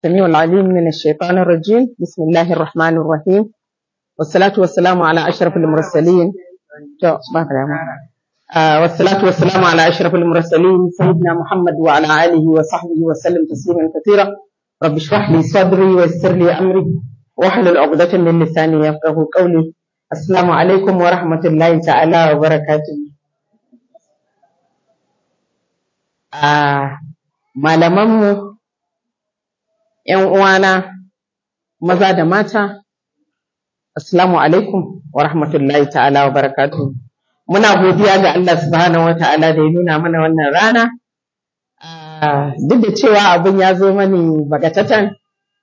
السميع العليم من الشيطان الرجيم بسم الله الرحمن الرحيم والصلاة والسلام على أشرف المرسلين آه والصلاة والسلام على أشرف المرسلين سيدنا محمد وعلى آله وصحبه وسلم تسليما كثيرا رب اشرح لي صدري ويسر لي أمري واحلل عقدة من لساني يفقه قولي السلام عليكم ورحمة الله تعالى وبركاته آه malamanmu ‘yan uwana maza da mata, Assalamu alaikum wa rahmatullahi ta'ala wa barakatu. Muna godiya ga Allah subhanahu wa ta'ala da ya nuna mana wannan rana. Duk da cewa abin ya zo mani bagatatan,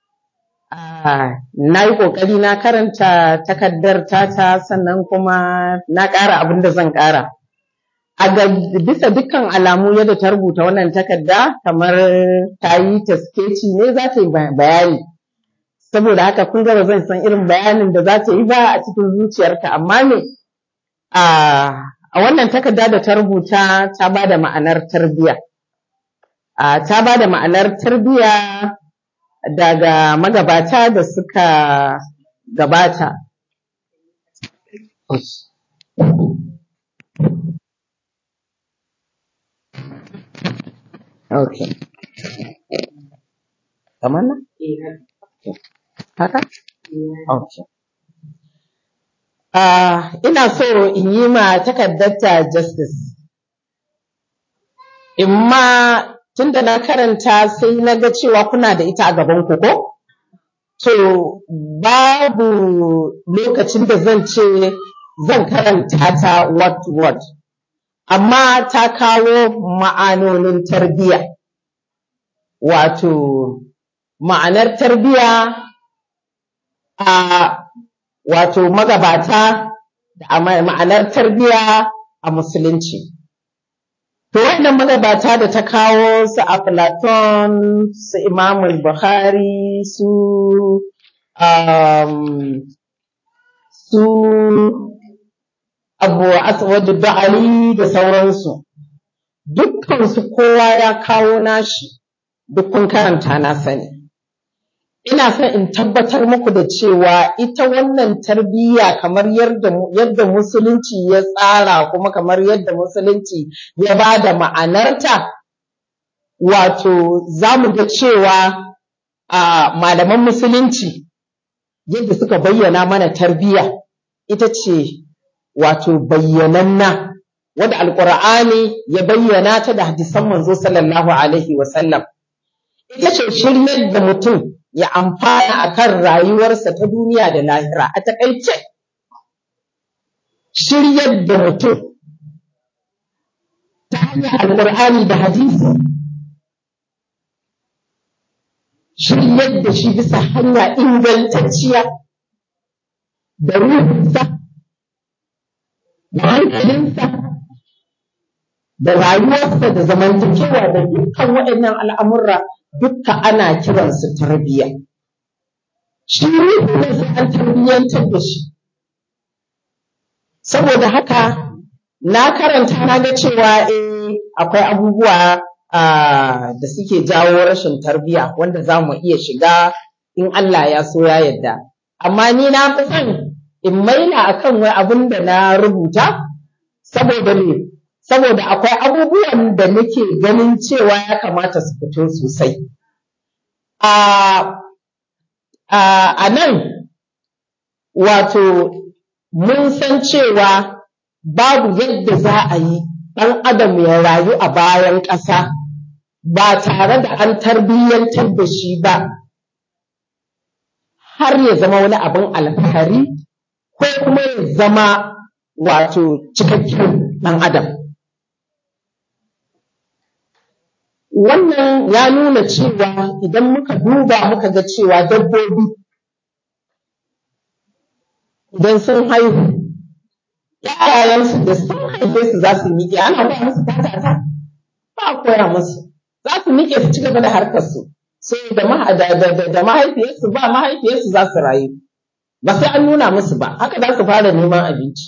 na yi ƙoƙari na karanta takardar tata sannan kuma na ƙara abin da zan ƙara. a bisa dukkan alamu yadda ta rubuta wannan takarda kamar ta yi ta skeci ne za ta yi bayani saboda haka kun ga zan san irin bayanin da za ta yi ba a cikin zuciyarta amma me a wannan takarda da ta rubuta ta ba da ma'anar tarbiyya ta ba da ma'anar tarbiyya daga magabata da suka gabata Okay. Kamar nan? Haka? Okay. Uh, ina so in yi ma takardarta justice. In ma tun da na karanta sai na ga cewa kuna da ita a gaban ku ko? To, babu lokacin da zan ce zan karanta ta word to word. amma ta kawo ma'anonin tarbiyya. Wato, ma'anar tarbiyya a wato magabata da ma'anar tarbiyya a musulunci. To, wannan magabata da ta kawo su a Platon, su Imamul Bukhari, su um, su abu aswadu da'ali da sauransu dukkansu kowa ya kawo nashi duk kun karanta na sani ina son in tabbatar muku da cewa ita wannan tarbiyya kamar yadda musulunci ya tsara kuma kamar yadda musulunci ya ba da ma'anarta wato za mu ga cewa a malaman musulunci yadda suka bayyana mana tarbiyya ita ce wato bayyananna wanda alkur'ani ya bayyana ta da hadisan manzo sallallahu alaihi wasallam ita ce shiryar da mutum ya amfana akan rayuwarsa ta duniya da lahira a takaice shiryar da mutum ta hanyar alkur'ani da hadisi shiryar da shi bisa hanya ingantacciya da ruhinsa da hankalinsa da rayuwarsa da zamantakewa da dukkan waɗannan al'amurra dukka ana kiransu tarbiyya. Shi ne sai an tarbiyyantar da shi. Saboda haka na karanta na ga cewa eh akwai abubuwa da suke jawo rashin tarbiyya wanda za mu iya shiga in Allah ya so ya yadda. Amma ni na fi son in maila akan wai abin da na rubuta saboda me saboda akwai abubuwan da nake ganin cewa ya kamata su fito sosai a nan wato mun san cewa babu yadda za a yi ɗan adam ya rayu a bayan ƙasa ba tare da an tarbiyyantar da shi ba har ya zama wani abin alfahari ko kuma ya zama wato cikakken ɗan adam. Wannan ya nuna cewa idan muka duba muka ga cewa dabbobi idan sun haihu, ‘ya'yayensu da sun haife su za su miƙe, ana ba musu tatata, ba a koya musu, za su miƙe su ci gaba da harkarsu, sai da mahaifiyarsu ba mahaifiyarsu za su rayu. ba sai an nuna musu ba haka za su fara neman abinci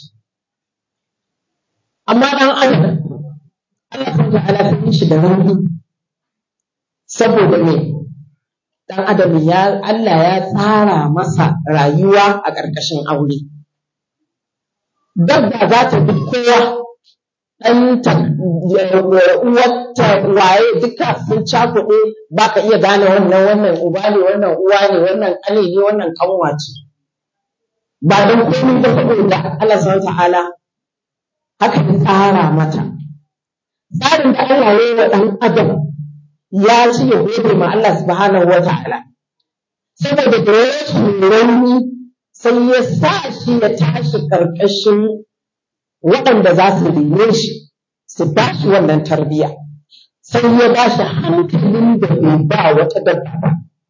amma dan adam Allah subhanahu wa ta'ala ta shi da rauni saboda me ɗan adam ya Allah ya tsara masa rayuwa a ƙarƙashin aure dabba za ta bi kowa ɗanta uwarta waye duka sun cakuɗe ba ka iya gane wannan wannan uba ne wannan uwa ne wannan ƙane ne wannan ƙanwa ce ba don komai ba saboda Allah subhanahu ta'ala haka ya tsara mata tsarin da Allah ya yi wa ɗan adam ya ci ya gode ma Allah subhanahu wa ta'ala saboda da rashin rauni sai ya sa shi ya tashi ƙarƙashin waɗanda za su rene shi su ba shi wannan tarbiyya sai ya ba shi hankalin da bai ba wata dabba ba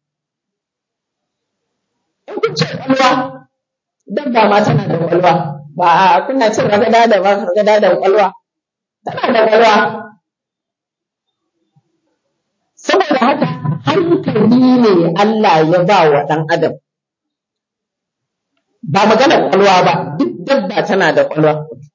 in kun ce ƙwalwa dabba ma tana da ƙwalwa ba a kuna cin ragada da ba ragada da ƙwalwa tana da ƙwalwa saboda haka hankali ne Allah ya ba wa ɗan adam ba maganar ƙwalwa ba duk dabba tana da ƙwalwa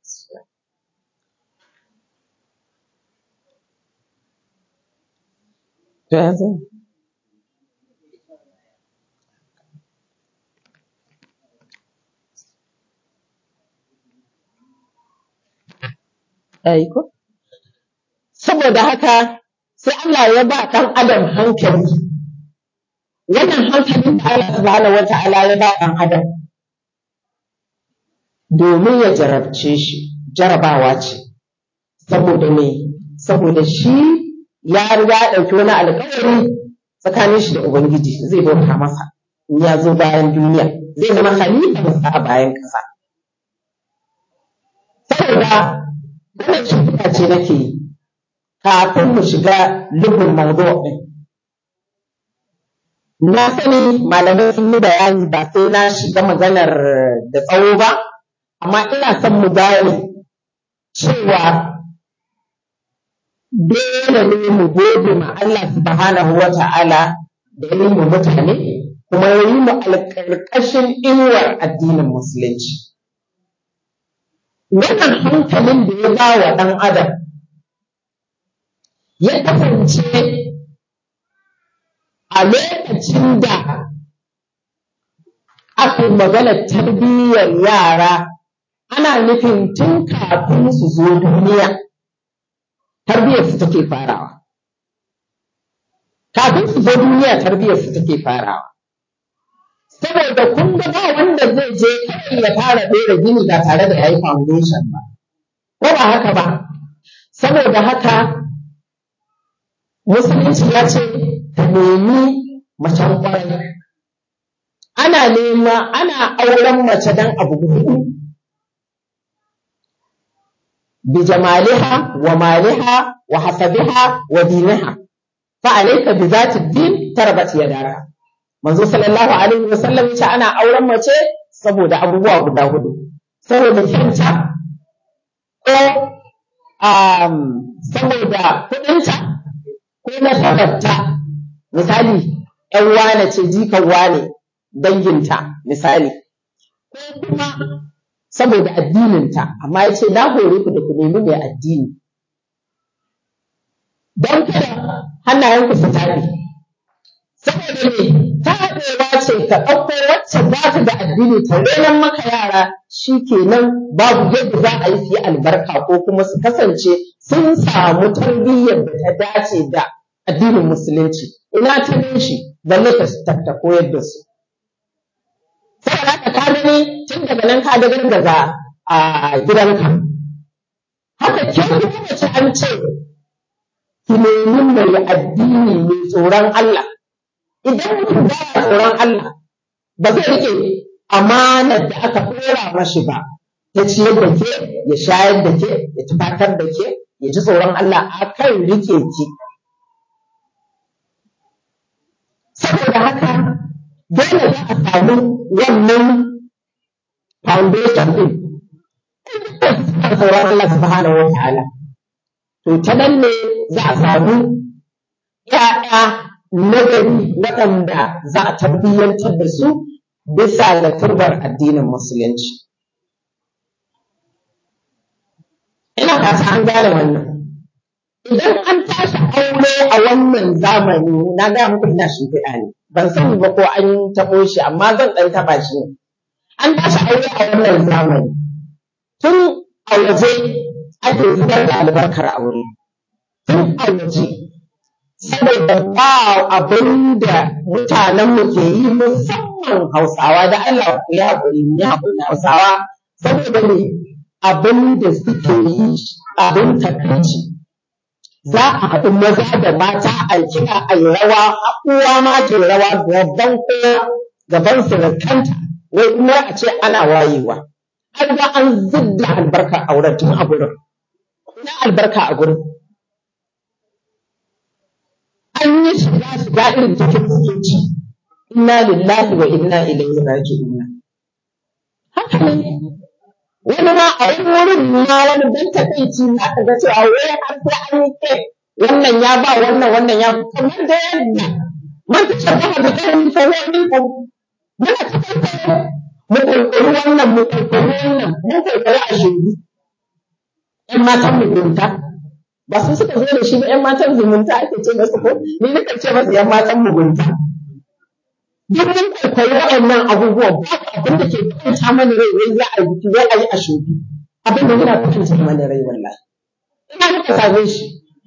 ko saboda haka sai Allah ya ba ɗan adam hankali wannan hankalin da Allah subhanahu wa ta'ala ya ba ɗan adam domin ya jarabce shi jarabawa ce saboda me saboda shi ya riga ya ɗauki wani alƙawari tsakanin shi da ubangiji zai bauta masa in ya zo bayan duniya zai zama halifarsa a bayan ƙasa saboda wannan shimfiɗa ce nake yi kafin mu shiga lubin mawdu ɗin na sani malamai sun yi bayani ba sai na shiga maganar da tsawo ba amma ina son mu gane cewa dole ne mu gode ma Allah subhanahu wa ta'ala da ya yi mu mutane kuma ya yi mu alƙarƙashin inuwar addinin musulunci wannan hankalin da ya ba wa ɗan adam ya kasance a lokacin da aka magana tarbiyyar yara ana nufin tun kafin su zo duniya tarbiyyar su take farawa kafin su zo duniya tarbiyyar su take farawa saboda kun ga ba wanda zai je kawai ya fara ɗora gini ba tare da yayi foundation ba ko ba haka ba saboda haka musulunci ya ce ka nemi macen ƙwarai ana nema ana auren mace don abu huɗu بجمالها ومالها وحسبها ودينها فعليك بذات الدين تربت يداك manzo sallallahu alaihi wasallam yace ana auren mace saboda abubuwa guda hudu saboda kyanta ko um, saboda kudinta ko nasabarta misali ‘yan wane ce jikan wane danginta misali ko kuma saboda addininta amma ya ce na hore ku da ku nemi mai addini don kada hannayenku su taɓe saboda ne taɗewa ce ka ɗauko wacce za ta da addini ta renon maka yara shi kenan babu yadda za a yi su yi albarka ko kuma su kasance sun samu tarbiyyar da ta dace da addinin musulunci ina ta shi balle ta koyar da su saboda haka ka gani tun daga nan ka gargaza a gidanka haka ke kuma mace an ce ki nemi mai addini mai tsoron Allah idan mutum ba ya tsoron Allah ba zai rike amanar da aka ɗora mashi ba ta ciyar da ke ya shayar da ke ya tufatar da ke ya ji tsoron Allah a kan rike ki saboda haka dole za a samu wannan foundation din tsoron Allah subhanahu wa ta'ala to ta nan ne za a samu ‘ya'ya nagari waɗanda za a tarbiyyantar da su bisa ga turbar addinin musulunci ina fata an gane wannan idan an tashi aure a wannan zamani na ga muku ina shimfiɗa ne ban sani ba ko an taɓo shi amma zan ɗan taɓa shi ne an tashi aure a wannan zamani tun a waje ake zubar da albarkar aure tun a waje saboda ba abin da mutanenmu ke yi musamman hausawa da Allah ku yi haƙuri mu yi haƙuri hausawa saboda ne abin da suke yi abin takaici za a haɗu maza da mata a kiɗa a yi rawa uwa ma ke rawa gaban kowa gaban surukanta wai kuma a ce ana wayewa har ga an zidda albarka a wurin tun a gurin ina albarka a gurin an yi shiga shiga irin ta kiristoci inna lillahi wa inna ilaihi raji'un haka ne wani ma a wani wurin ma wani dan takaici na ka ga cewa wai har sai an yi ke wannan ya ba wannan wannan ya kamar da yadda man ta shabba da kan fa wani ko muna cikin mu kokari wannan mu kokari wannan mu kokari a shiri ƴan matan mugunta ba su suka zo da shi ba ƴan matan zumunta ake ce masu ko ni nakan ce masu ƴan matan mugunta duk mun kwaikwayi waɗannan abubuwan ba abin da ke kwanta mana rai wai za a yi biki wai a yi a shubi abin da yana kwanta mana rai wallahi ina muka same shi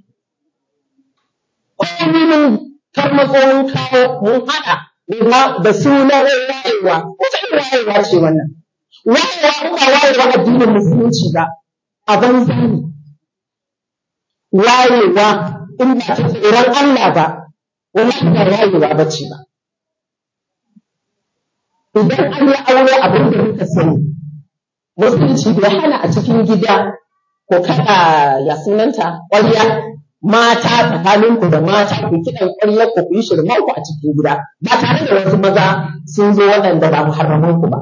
komai mun karmatso mun kawo mun haɗa da sunan wayewa wata irin wayewa ce wannan wayewa in ba wayewa addinin musulunci ba a banza ne wayewa in ba ta tsoron Allah ba wallahi ba wayewa ba ce ba idan an yi aure abin da muka sani musulunci bai hana a cikin gida ko kaɗa ya sunanta ƙwarya mata tsakaninku da mata ku kiɗan ƙwaryar ku ku yi shirman ku a cikin gida ba tare da wasu maza sun zo waɗanda ba muharraman ku ba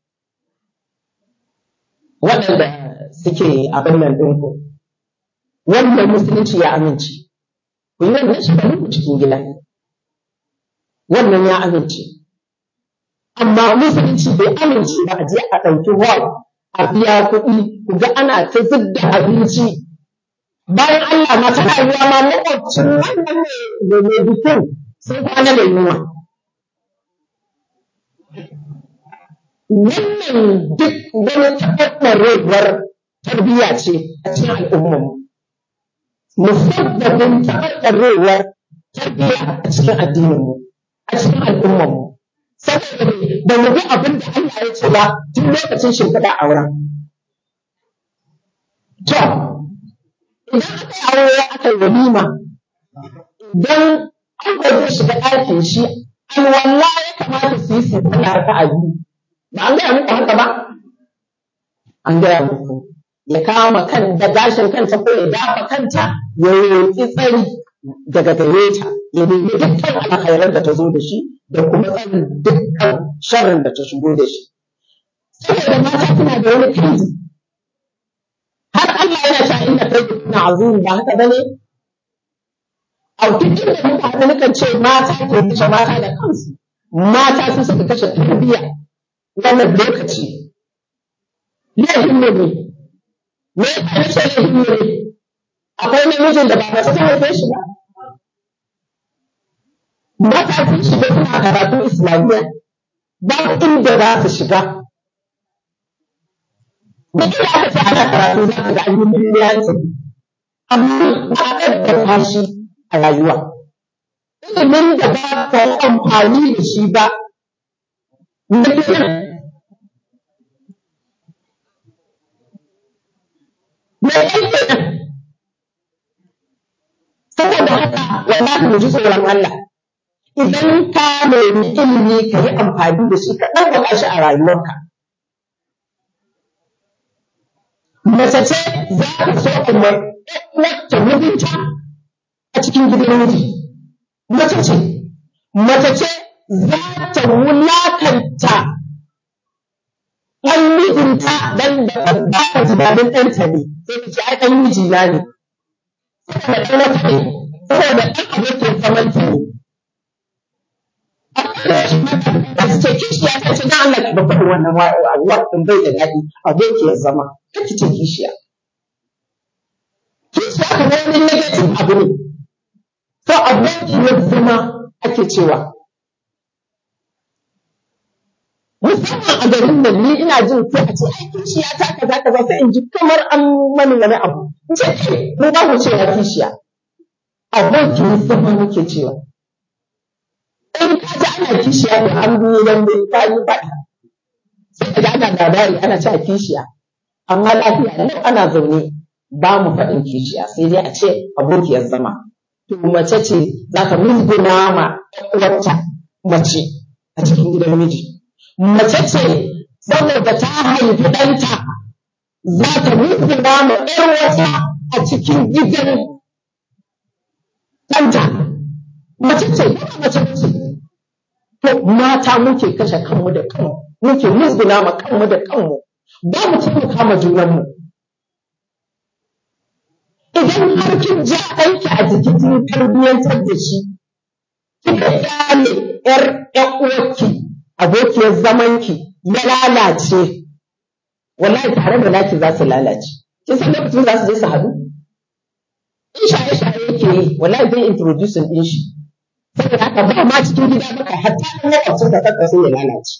waɗanda suke abin nan ɗinku wannan musulunci ya amince ku yi wannan shirman ku cikin gida wannan ya amince amma musulunci bai amince ba a je a ɗauki hall a biya kuɗi ku ga ana ta zubda abinci bayan Allah ma tana yiwa ma makwabcin wannan ne mai bikin sun kwana da yunwa wannan duk wani taɓarɓarewar tarbiyya ce a cikin al'ummarmu musabbabin taɓarɓarewar tarbiyya a cikin addininmu a cikin al'ummarmu saboda ba mu bi abin da Allah ya ce ba tun lokacin shimfiɗa auren. To, idan aka yi aure aka yi walima, idan an zai shiga ɗakin shi, alwala ya kamata su yi su tsaya ta a biyu. Ba an gaya muku haka ba? An gaya muku. Ya kama kan da gashin kanta ko ya dafa kanta ya roƙi tsari daga gare ta ya nemi dukkan alkhairar da ta zo da shi da kuma tsarin dukkan sharrin da ta shigo da shi. Saboda mata suna da wani kai har Allah yana ta inda kai kuna azumi ba haka bane? A duk inda muka haɗu nukan ce mata ke kashe mata da kansu. Mata su suka kashe tarbiyya wannan lokaci. Laifin ne ne. Me ya ce laifin ne ne? Akwai namijin da ba mace ta haife shi ba. mata sun shiga suna karatu islamiyya ba inda za su shiga da ina aka ce ana karatu za ka ga an yi miliyanci amma ba a ɗaddaka shi a rayuwa ilimin da ba ka yi amfani da shi ba na biyan me yake nan saboda haka wallahi mu ji tsoron Allah idan ka nemi ilimi ka yi amfani da shi ka ɗaukaka shi a rayuwarka. Mace ce za ka so a wacce mijinta a cikin gidan miji. Mace ce, mace ce za ta wulakanta ɗan mijinta dan da ba ka tunanin ɗanta ne, sai ka ce ai ɗan mijina ne. Saboda ɗan wata ne, saboda ɗan abokin zamanta ne. da suke kishiya ta ce na Allah ki bakwai wannan waɗin bai da daɗi abokiyar zama ta ki ce kishiya. Kishiya ka wani wani negative abu ne to abokiyar zama ake cewa musamman a garin nan ni ina jin sai a ce ai kishiya ta kaza kaza sai in ji kamar an mani wani abu in ce kai mu ba mu cewa kishiya abokiyar zama muke cewa in ka ji ana kishiya da an biyu dan bai ka yi faɗa sai ka ji ana labari ana cewa kishiya amma lafiya nan ana zaune ba mu faɗin kishiya sai dai a ce abokiyar zama to mace ce za ka musguna ma uwarta mace a cikin gidan miji mace ce saboda ta haifi ɗanta za ta musguna ma ƴar wata a cikin gidan ɗanta mace ce ba mace ce to mata muke kashe kanmu da kanmu muke musguna ma kanmu da kanmu ba mu taimaka ma junanmu idan har kin ja aiki a jiki kin tarbiyyantar da shi kika gane yar ƴan uwarki abokiyar zamanki ya lalace wallahi tare da naki za su lalace kin san lokacin za su je su haɗu in shaye shaye yake yi wallahi zai introducing din shi saboda haka ba ma cikin gida baka hatta in makwabcin ka kanka sai ya lalace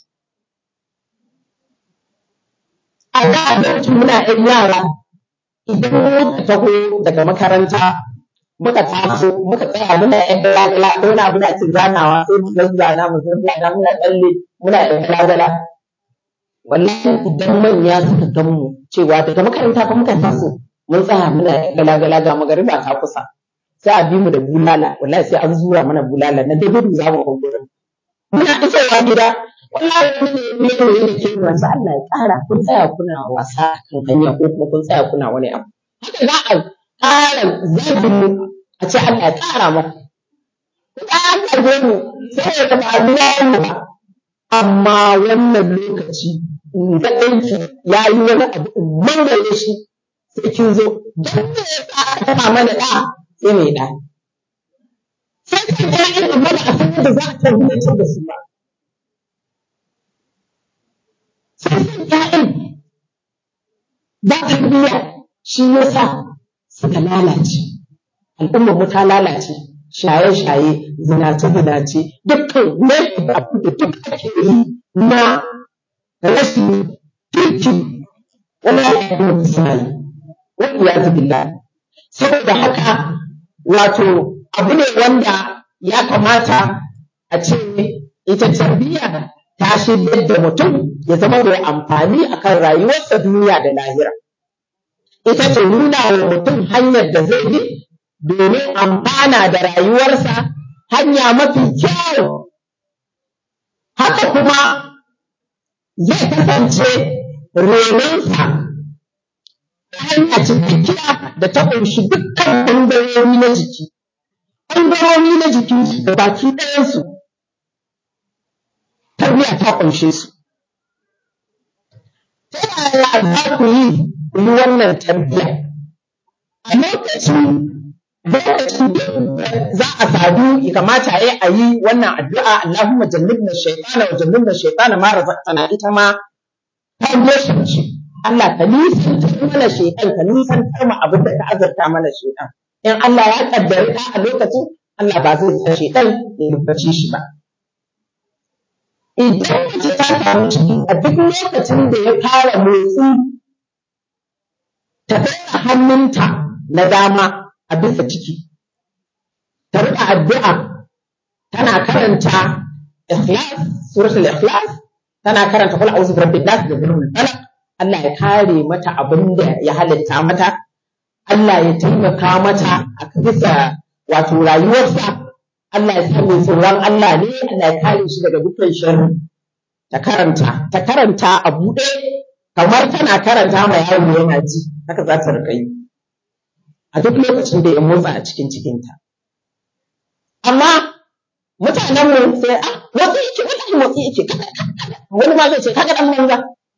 a da lokacin muna ƴan yara idan muka taho daga makaranta muka taso muka tsaya muna ƴan galagala ko na muna cin zanawa sai mu zazzana mu zazzana muna tsalle muna ƴan galagala wallahi idan manya suka gan mu cewa daga makaranta fa muka taso mun tsaya muna ƴan galagala ga magariba ta kusa sai a bi mu da bulala wallahi sai an zura mana bulala na dai gudu za mu gurin muna isowa gida wallahi wani ne ne ne ke wasa Allah ya ƙara kun tsaya kuna wasa kan hanya ko kuma kun tsaya kuna wani abu haka za a ƙara zagin mu a ce Allah ya ƙara maku ku ƙara zage mu saboda ba biya mu ba amma wannan lokaci in ga ɗanki ya yi wani abu in mangare shi sai kin zo don me ya ƙara mana ɗa sai mai ɗa sai kan ƴaƴan amma ba a san yadda za a tarbiyyantar da su ba sai san ƴaƴan ba tarbiyya shi yasa suka lalace al'ummar mu ta lalace shaye-shaye zinace-zinace dukkan laifin abu da duk ake yi na rashin kirki wani ya yi misali wani ya zubi saboda haka wato abu ne wanda ya kamata a ce ita tarbiyya ta shiryar da mutum ya zama mai amfani akan rayuwarsa duniya da lahira ita ce nuna wa mutum hanyar da zai bi domin amfana da rayuwarsa hanya mafi kyau haka kuma zai kasance renonsa ta hanya cikakkiya da ta ƙunshi dukkan ɓangarori na jiki ɓangarori na jikinsu da baki ɗayansu tarbiyya ta ƙunshe su ta yaya za ku yi ku yi wannan tarbiyya a lokacin lokacin da za a sadu ya kamata ya a yi wannan addu'a Allahumma jannibna shaytana wa jannibna shaytana ma razaqtana ita ma foundation ce Allah ka nisantar mana shaytan ka nisantar mu abin da ka azarta mana shaytan in Allah ya kaddari ka a lokacin Allah ba zai sa shaytan ya rubace shi ba idan mace ta samu ciki a duk lokacin da ya fara motsi ta ɗaura hannunta na dama a bisa ciki ta riƙa addu'a tana karanta ikhlas suratul ikhlas tana karanta kul a'udhu bi rabbin nas da birnin falaq Allah ya kare mata abin da ya halitta mata Allah ya taimaka mata a bisa wato rayuwarsa Allah ya sa mai tsoron Allah ne Allah ya kare shi daga dukkan sharri ta karanta ta karanta a buɗe kamar tana karanta ma yaro yana ji haka za ta riƙa yi a duk lokacin da ya motsa a cikin cikinta amma mutanen mu sai a motsi yake wani motsi yake wani ma zai ce kaga dan banza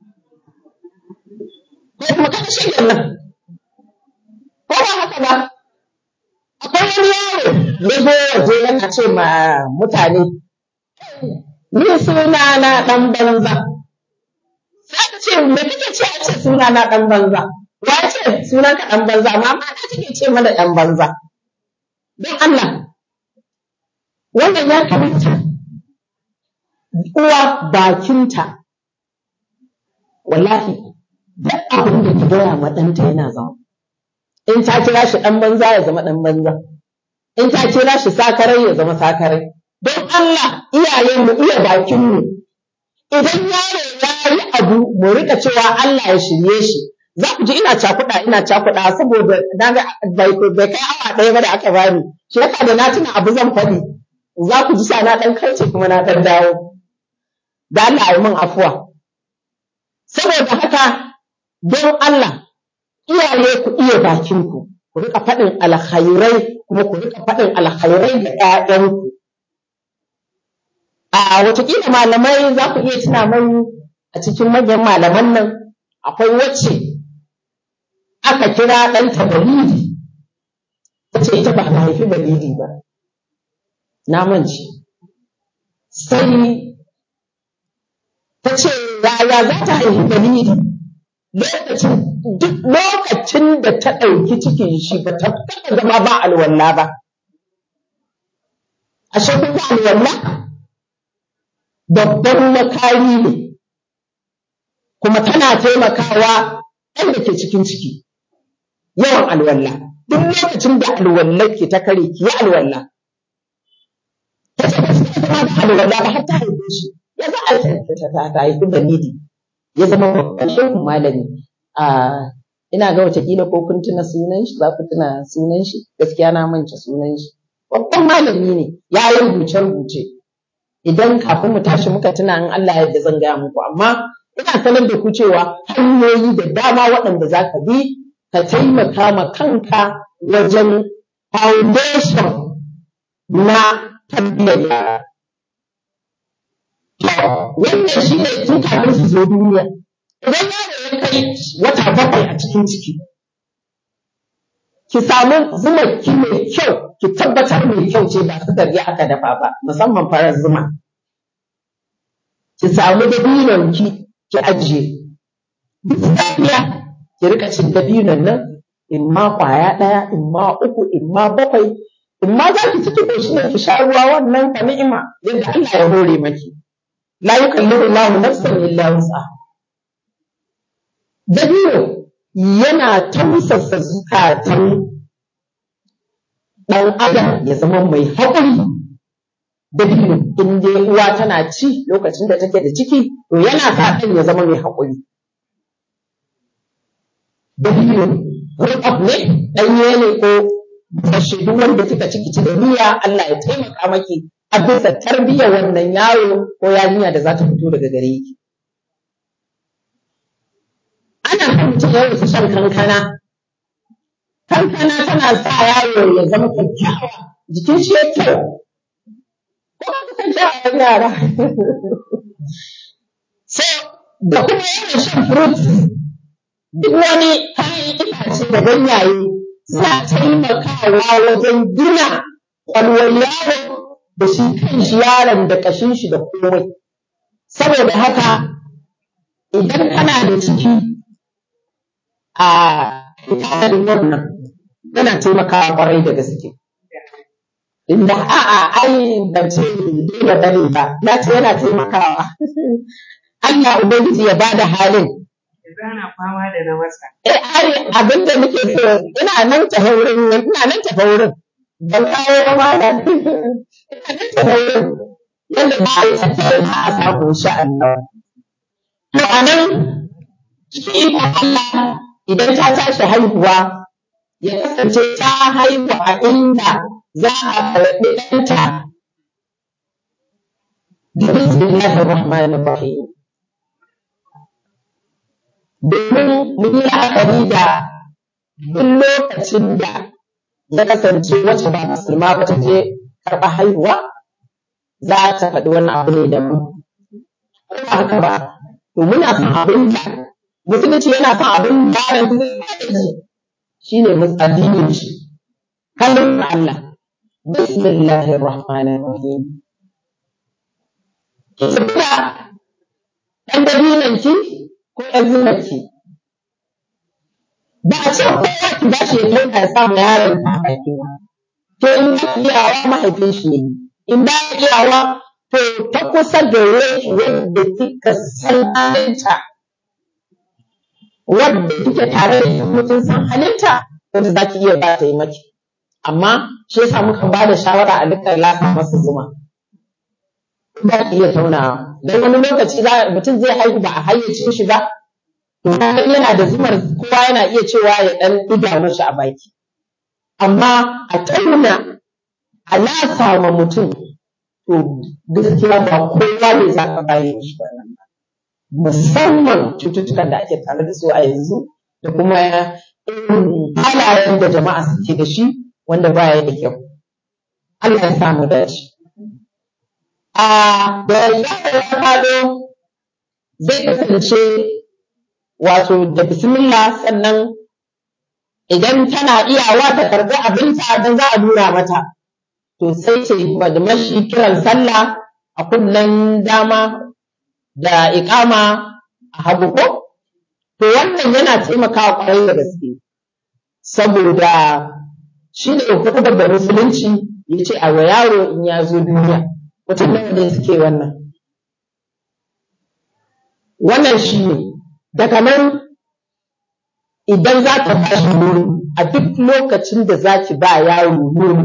ko kuma kaga shi nan ko ba haka ba akwai wani yaro ya zo waje yana ce ma mutane ni suna na dan banza sai ka ce me kake ce a ce suna na dan banza wace sunan ka ɗan banza amma mata take ce mana ɗan banza don Allah wannan ya kamata uwa bakinta wallahi duk abin da ta gaya ma ɗanta yana zama in ta kira shi ɗan banza ya zama ɗan banza in ta kira shi sakarai ya zama sakarai don Allah iyayenmu iya bakinmu idan yaro ya yi abu mu rika cewa Allah ya shirye shi za ku ji ina cakuɗa ina cakuɗa saboda na ga bai kai awa ɗaya ba da aka bani shi yasa da na tuna abu zan faɗi za ku ji sa na ɗan karce kuma na ɗan dawo da Allah ya min afuwa saboda haka don Allah iyaye ku iya bakinku ku rika faɗin alkhairai kuma ku rika faɗin alkhairai ga ƴaƴanku a watakila malamai za ku iya tuna mai a cikin manyan malaman nan akwai wacce aka kira ɗanta balidi ta ce ita ba a haifi balidi ba na mance sai ta ce yaya za ta haifi balidi lokacin duk lokacin da ta ɗauki cikin shi ba ta taɓa zama ba alwala ba ashe kun ga alwala babban makari ne kuma tana taimakawa ɗan da ke cikin ciki yawan alwala duk lokacin da alwallar ke ta kare ki yi alwala ta ce ba su zama da alwala ba har ta haife shi ya za a ta haifi balidi ya zama babban shehu malami a ina ga watakila ko kun tuna sunan shi za ku tuna sunan shi gaskiya na manta sunan shi babban malami ne ya yi rubuce rubuce idan kafin mu tashi muka tuna in Allah yadda zan gaya muku amma ina sanar da ku cewa hanyoyi da dama waɗanda za ka bi ka taimaka ma kanka wajen foundation na tarbiyyar yara wannan shi ne tun kafin su zo duniya idan yaro ya kai wata bakwai a cikin ciki ki samu zumarki mai kyau ki tabbatar mai kyau ce ba su ya aka dafa ba musamman farar zuma ki samu dabinon ki ki ajiye duk safiya ki rika cin dabinon nan in ma kwaya ɗaya in ma uku in ma bakwai in ma za ki ci ki shi ne ki sha ruwa wannan ka ni'ima yadda Allah ya hore maki la yukallifu Allahu nafsan illa wus'aha dabino yana tausasa zukatan ɗan adam ya zama mai haƙuri dabino in dai uwa tana ci lokacin da take da ciki to yana sa ɗan ya zama mai haƙuri dabino rukaf ne ɗanye ne ko bashe duk wanda kika ciki ci da niyya Allah ya taimaka maki a bisa tarbiyyar wannan yaro ko yarinya da za ta fito daga gare ki ana son mutum ya rufe shan kankana. Kankana tana sa yaro ya zama kyakkyawa, jikin shi ya kyau. Ko ba ku san shawarar yara? So, da kuma yawan shan fruit, duk wani kayan itace da ganyaye suna taimakawa wajen gina ƙwalwar yaro da shi kan shi yaron da ƙashin shi da komai. Saboda haka, idan kana da ciki, a tsarin wannan yana taimakawa kwarai da gaske. Inda a'a ai ban ce dole bane ba, na ce yana taimakawa. Allah Ubangiji ya bada halin. Zana fama da na wasa. Eh ai abin da nake so ina nan tafe wurin ina nan tafe wurin. Ban kawo ba ma da ina nan tafe wurin. Yanda ba a yi tattalin a samu insha Allah. To a nan cikin ikon Allah idan ta tashi haihuwa ya kasance ta haihu a inda za a karɓi ɗanta da bismillahir rahmanir rahim domin mun yi la'akari da duk lokacin da ya kasance wacce ba musulma ba ta je karɓa haihuwa za ta faɗi wani abu ne da mu ba haka ba to muna son abin da musulunci yana son abin bayan shi ne addinin shi kallon Allah bismillahir rahmanir rahim ki tafiya ɗan dabinan ki ko ɗan zinan ki ba a ce kowa ki ba shi ya ɗauka ya samu yaron ta baki ba to in ba iyawa mahaifin shi ne in ba iyawa to ta kusa gare shi wanda kika san halinta wadda kike tare da ita mutum san halinta wanda za ki iya ba ta yi maki amma shi yasa muka ba da shawara a dukkan lafa masa zuma za ki iya taunawa don wani lokaci mutum zai haihu ba a hayyace shi ba to yana da zumar kowa yana iya cewa ya dan diga mashi a baki amma a tauna a lasa ma mutum to gaskiya ba kowa ne za ka bayan shi ba musamman cututtukan da ake tare da su a yanzu da kuma irin halayen da jama'a suke da shi wanda baya da kyau Allah ya samu dace a da yaro ya fado zai kasance wato da bismillah sannan idan tana iyawa ta karbi abinta don za a nuna mata to sai ce da mashi kiran sallah a kunnen dama da iƙama a hagu ko to wannan yana taimakawa kwarai da gaske saboda shi ne hukumar da musulunci ya ce a wa yaro in ya zo duniya mutum nawa ne suke wannan wannan shi ne daga nan idan za ka ba shi nono a duk lokacin da za ki ba yaro nono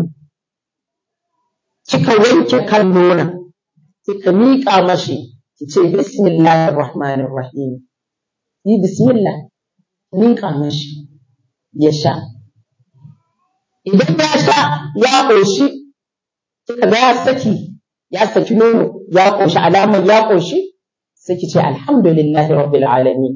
kika wanke kan nona kika miƙa mashi ki ce bismillahir rahmanir rahim yi bismillah miƙa mashi ya sha idan ya sha ya ƙoshi kika ga ya saki ya saki nono ya ƙoshi alamar ya ƙoshi sai ki ce alhamdulillahi rabbil alamin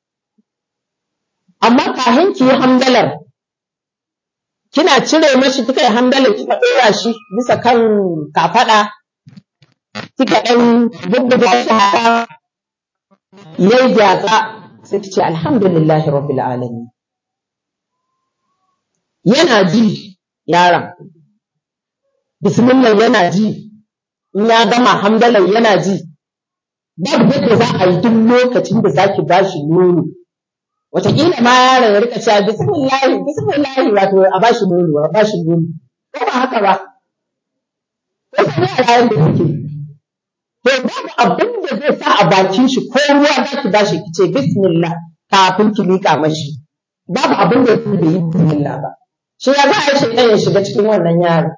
amma kafin ki yi hamdalar kina cire mashi kika yi hamdalar kika ɗora shi bisa kan kafaɗa kika ɗan bubbuga shi haka yayi gyatsa sai ki ce alhamdulillahi rabbil alamin yana ji yaron bismillah yana ji in ya gama hamdalar yana ji babu yadda za a yi duk lokacin da zaki ba shi nono wataƙila ma yaron ya rika cewa bismillahi bismillahi wato a ba shi nono a ba shi nono ko ba haka ba wasu yara da suke to babu abin da zai sa a bakin shi ko ruwa za ki ba shi ki ce bismillah kafin ki miƙa mashi babu abin da zai bai yi bismillah ba shi ya za a yi shaidan ya shiga cikin wannan yaron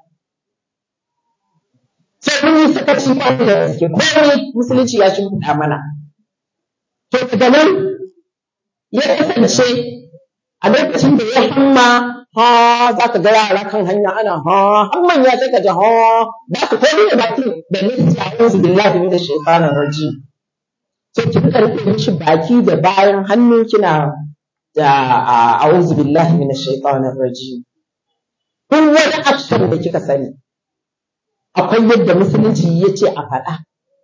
sai mun yi sakaci kwanan da gaske komai musulunci ya shimfiɗa mana to daga nan ya kasance a lokacin da ya hamma ha za ka ga yara kan hanya ana ha hamman ya sai ka ji ha ba ka komai da baki da nufi a yanzu billahi min shaitanir rajim sai ki rika rufe mishi baki da bayan hannu kina da a'udhu billahi min shaitanir rajim duk wani action da kika sani akwai yadda musulunci ya ce a faɗa.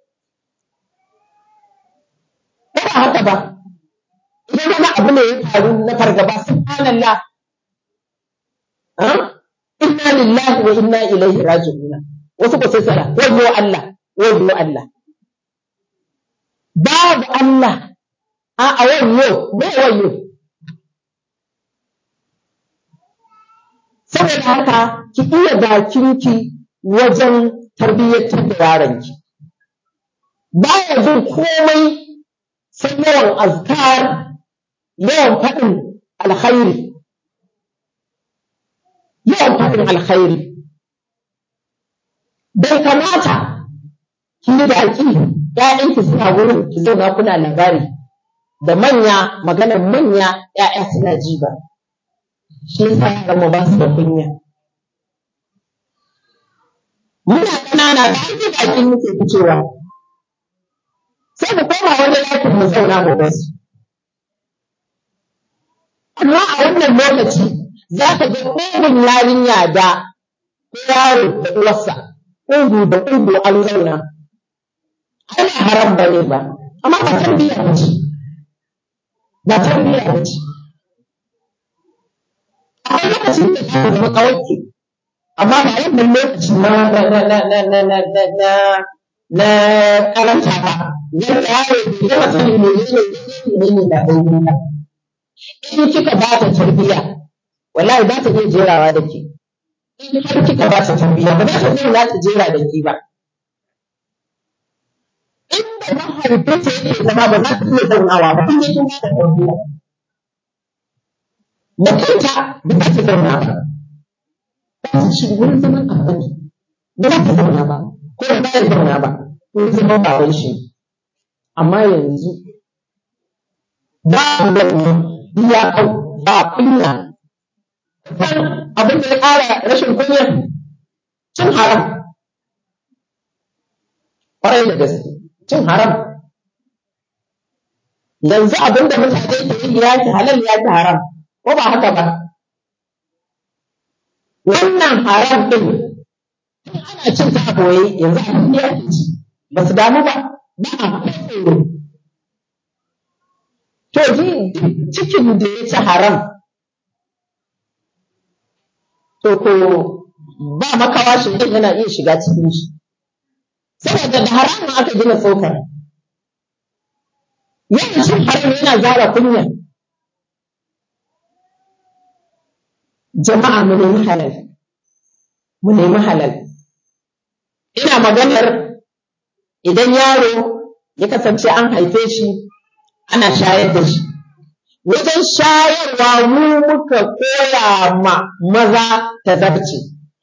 Ko ba haka ba, idan wani abu ne ya faru na fargaba subhanallah inna lillahi wa inna ilaihi raji'un wasu ko sai sana wayo Allah wayo Allah babu Allah a a wayo bai wayo saboda haka ki iya bakinki wajen tarbiyyantar da yaronki ba ya jin komai sai yawan azkar yawan faɗin alkhairi yawan faɗin alkhairi bai kamata ki yi baki ‘ya'yanki suna wurin ki zauna kuna labari da manya maganar manya ‘ya'ya suna ji ba shi yasa yaran mu ba su da kunya muna ƙanana da an ji baki muke fitowa sai mu koma wani ɗakin mu zauna mu basu amma a wannan lokaci za ka ga ƙugun yarinya da ko yaro da uwarsa ƙugu da ƙugu an zauna ana haram ba ne ba amma ba tarbiyya ba ce ba tarbiyya ba ce akwai lokacin da ta zama kawai amma ba wannan lokaci na na na na na na na na na na karanta ba yadda yaro bai gama sanin menene menene da ainihin ba in kika ba ta tarbiyya wallahi za ta iya jerawa da ke in har kika ba ta tarbiyya ba za ta iya za ta jera da ke ba inda mahaifinta yake zama ba za ta iya zaunawa ba in kin ba ta tarbiyya da kanta ba za ta zauna ba ba ta shi wurin zaman abin ba za ta zauna ba ko ba za ta zauna ba wurin zaman baban shi amma yanzu ba wannan ya kau ba kunya kan abin da ya ƙara rashin kunya cin haram ƙwarai da gaske cin haram yanzu abin da mutane ke yi ya ki halal ya ki haram ko ba haka ba wannan haram din ana cin ta boye yanzu a duniya ke ci ba su damu ba ba a tsoro to ji cikin da ya ci haram to ko ba makawa shi din yana iya shiga cikin shi saboda da haramun aka gina tsokar yawan cin haram yana zara kunya jama'a mu nemi halal mu nemi halal ina maganar idan yaro ya kasance an haife shi ana shayar da shi wajen shayarwa mu muka koya ma maza ta zabce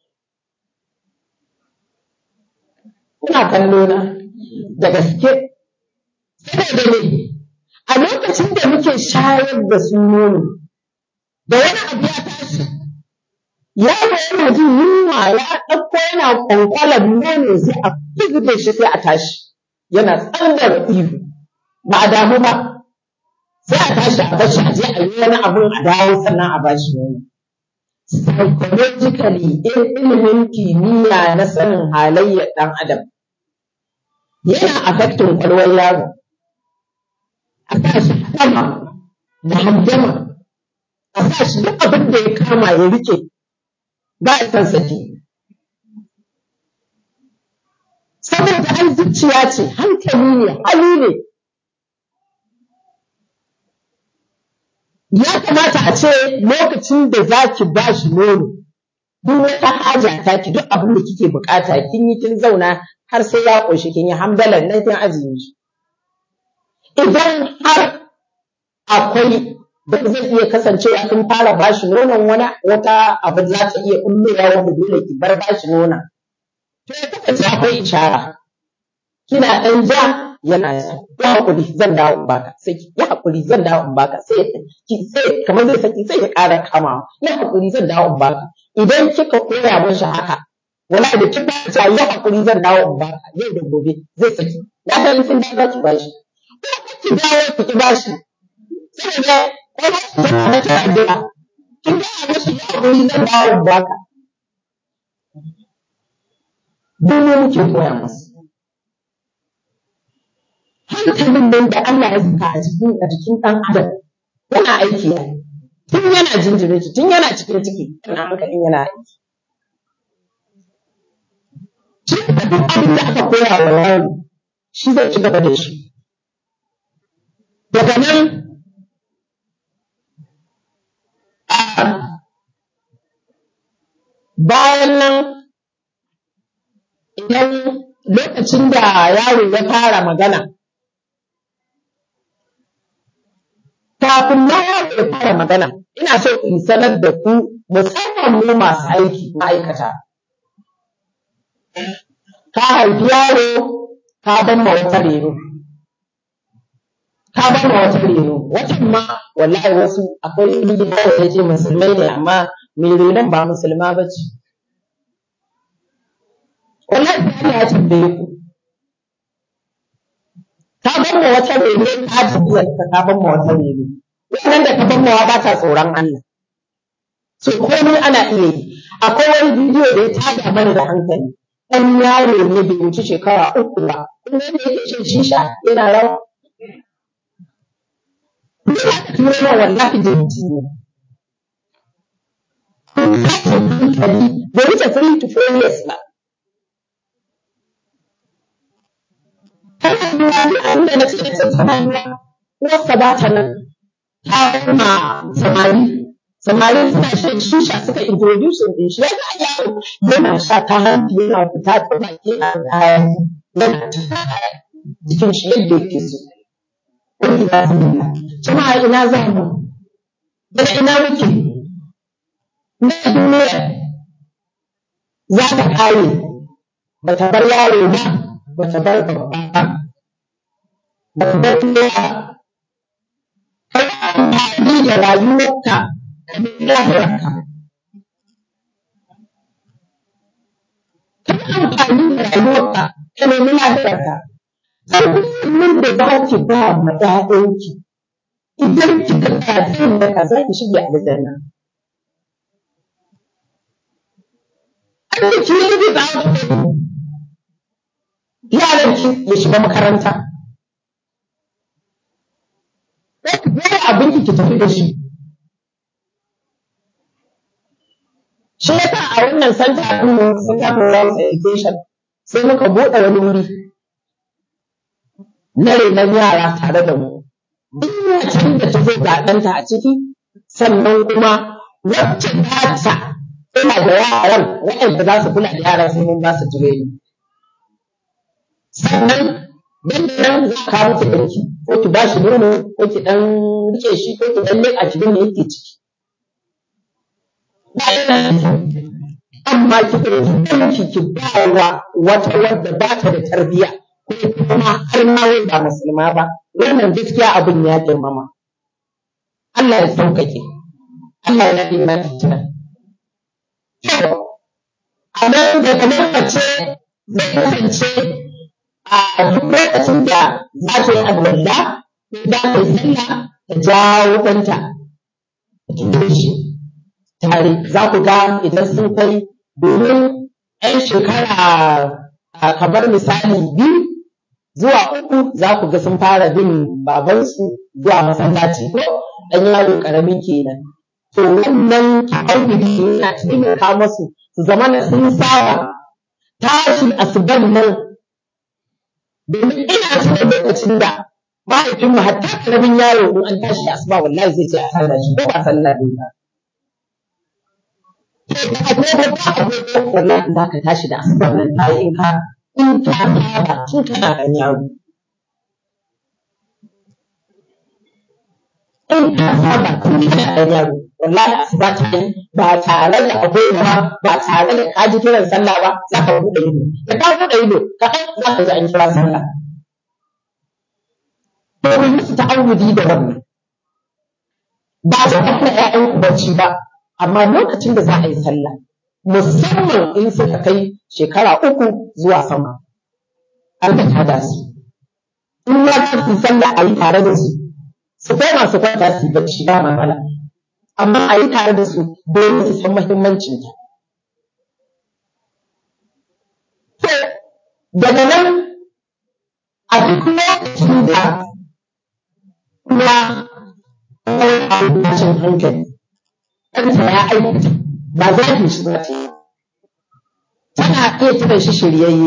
kuna kallo na da gaske saboda ne a lokacin da muke shayar da su nono da wani abu ya tashi yaro yana jin yunwa ya ɗauko yana kwankwalar nono sai a fizge shi sai a tashi yana tsallar ihu ba a damu ba sai a tashi a bashi a je a yi wani abun a dawo sannan a bashi nono psychologically in ilimin kimiyya na sanin halayyar ɗan adam yana affecting ƙwaƙwalwar yaro a sa shi sama da handama a sa shi duk abin da ya kama ya rike ba a san saki saboda an zuciya ce hankali ne hali ne ya kamata a ce lokacin da za ki ba shi nono duk wata haja ta ki duk abin da kike bukata kin yi kin zauna har sai ya ƙoshi kin yi hamdalan nan kin ajiye shi idan har akwai da zai iya kasancewa kin fara bashi nonon wani wata abu za ta iya kullowa wanda dole ki bar bashi nonon to ya kasance akwai ishara kina ɗan ja yana ya hakuri zan dawo in baka sai ki ya hakuri zan dawo in baka sai ki sai kamar zai saki sai ya ƙara kamawa ya hakuri zan dawo in baka idan kika koya mashi haka wala da kin ba ta ya hakuri zan dawo in baka yau da gobe zai saki ya ga kin da ki bashi ko ki dawo ki bashi saboda ko ba su tana da ta addu'a kin ga mashi ya hakuri zan dawo in baka dole muke koya masa hankalin nan da Allah ya saka a cikin a jikin ɗan adam yana aiki ne tun yana jinjirin shi tun yana cikin ciki yana hankalin yana aiki shi da duk abin da aka koya wa yaro shi zai ci gaba da shi daga nan bayan nan idan lokacin da yaro ya fara magana kafin na yaro ya fara magana ina so in sanar da ku musamman mu masu aiki ma'aikata ka haifi yaro ka ban ma wata reno ka ban ma wata reno watan ma wallahi wasu akwai gida da ya ce musulmai ne amma mai renon ba musulma ba ce wallahi Allah ya tambaye ku ka ban ma wata reno ka ji ka ban ma wata reno wannan da ka ban ma ba ta tsoron Allah so komai ana iya yi akwai wani bidiyo da ya tada mana da hankali ɗan yaro ne bai wuce shekara uku ba kuma da yake shan shisha yana rawa Duk aka turo min wallahi da ne. hankali bai wuce three to four years ba. Kana nuna abin da na ce ta tana nuna uwarsa ba ta nan. ta kuma samari samari suna shan shisha suka introduce din shi ya ga yaro yana sha ta hanci yana fita ta baki a kayan yana jikin shi yadda yake so wani ya zama jama'a ina za mu daga ina muke na duniya za ta kare ba ta bar yaro ba ba ta bar babba ba ba ta bar ɗaya kai amfani da rayuwarka ka bi lahirarka ka amfani da rayuwarka ka nemi lahirarka kullum da za ki ba ma ‘ya'yanki idan kika tsaya da ka za ki shige aljanna. Allah ki yi bi ba yaran ki ya shiga makaranta. Wani abin ki tafi da shi. Shi yasa a wannan santa ɗin mu Center for Health Education sai muka buɗe wani wuri na renon yara tare da mu. Duk macen da ta zo ga ɗanta a ciki, sannan kuma wacce ta ta tana da yaran waɗanda za su kula da yaran sai mun ba su tireni. Sannan nan da nan za ka kawo ki ɗauki ko ki ba shi nono ko ki ɗan rike shi ko ki ɗan leƙa ki me yake ciki. Amma ki ɗauki ɗanki ki ba wa wata wadda ba ta da tarbiyya. kuma har ma wai ba musulma ba wannan gaskiya abin ya girmama Allah ya sauƙaƙe Allah ya yi mana tuna a nan da kamar mace zai kasance a duk lokacin da za ta yi alwala ko za ta yi sallah ta jawo ɗanta ta shi tare za ku ga idan sun kai domin 'yan shekara kamar misali biyu zuwa uku za ku ga sun fara bin babansu zuwa masallaci ko ɗan yaro ƙaramin kenan. To wannan ta'awudi yana taimaka masu su zama na sun saba tashin asuban nan domin ina tuna lokacin da mahaifinmu hatta ƙaramin yaro in an tashi asuba wallahi zai ce a sallah shi ko ba sallah ne ba. Wallahi za ka tashi da asuba nan ta yi in ka in ta saba tun tana ɗan yaro. In ta saba tun tana ɗan yaro, wallahi asuba ta yi ba tare da abubuwa ba tare da ka ji kiran sallah ba za ka buɗe ido. Da ka buɗe ido, ka kai za ka ji an kira sallah. Domin musu ta'awudi da wannan. Ba ta hana ‘ya'yanku bacci ba, amma lokacin da za a yi sallah, musamman in suka kai shekara uku zuwa sama. An ka tada su. In ma za su sallah a yi tare da su, su koma su kwanta su bacci ba matsala. Amma a yi tare da su domin su san muhimmancin ta. To, daga nan a duk lokacin da kuma wani tashin hankali, ɗansa ya aikata ba za ki shi ba tana iya kiran shi shiryayye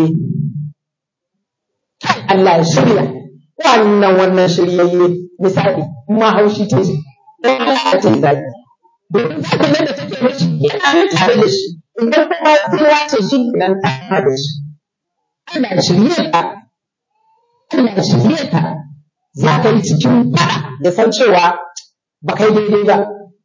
kai Allah ya shirya wannan wannan shiryayye misali ma haushi ta ce dan Allah ya ce zaki domin zaka nan da take mishi yana nan tare da shi idan kuma sai ya ce shi nan ta da shi Allah ya shirye ka Allah ya shirye ka za ka yi cikin fada da san cewa ba kai daidai ba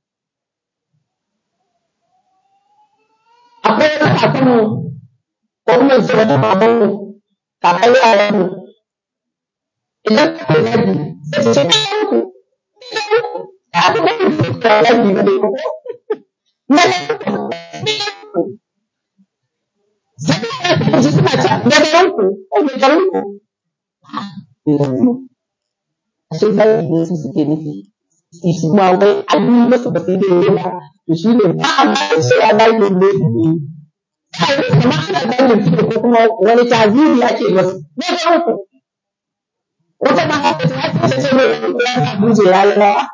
akwai wata kakanmu ko kuma su wata mamanmu kakan yaranmu idan ka kai zagi sai su ce ɗayanku ɗayanku ya fi da ku ka zagi ba dai ko na ɗayanku sai ka ji suna ce na ɗayanku ko mai garinku a shi zagi ne su suke nufi su ma wai an yi masa ba sai dai yana to shi ne ba a ba shi a zagin ne kai kuma ana zagin su ko kuma wani taziri ake masu ne ga uku wata ma haka ta haka ta ce ne ya sa buje ya yi rawa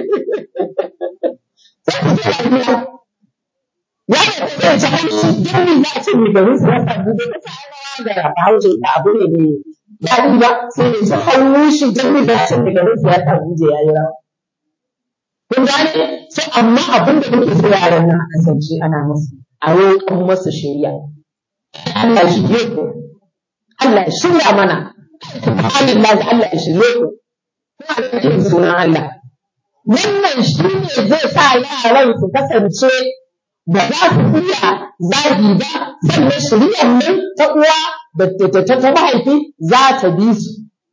sai ku ce ya ya da ta ce hannu don me za a ce mai garin su ya sa buje ta sa rawa da bahaushe ta abu ne ne ya yi ba sai ne su hannu shi don me za a ce mai garin su ya sa buje ya yi rawa kun gane sai amma abin da muke so yaran nan a kasance ana musu a roƙon masu shirya Allah shi shirye ku Allah ya shirya mana subhanallah Allah ya shirye ku kuma a cikin sunan Allah wannan shi ne zai sa yaran su kasance ba za su iya zagi ba sannan shiriyar nan ta uwa da ta ta mahaifi za ta bi su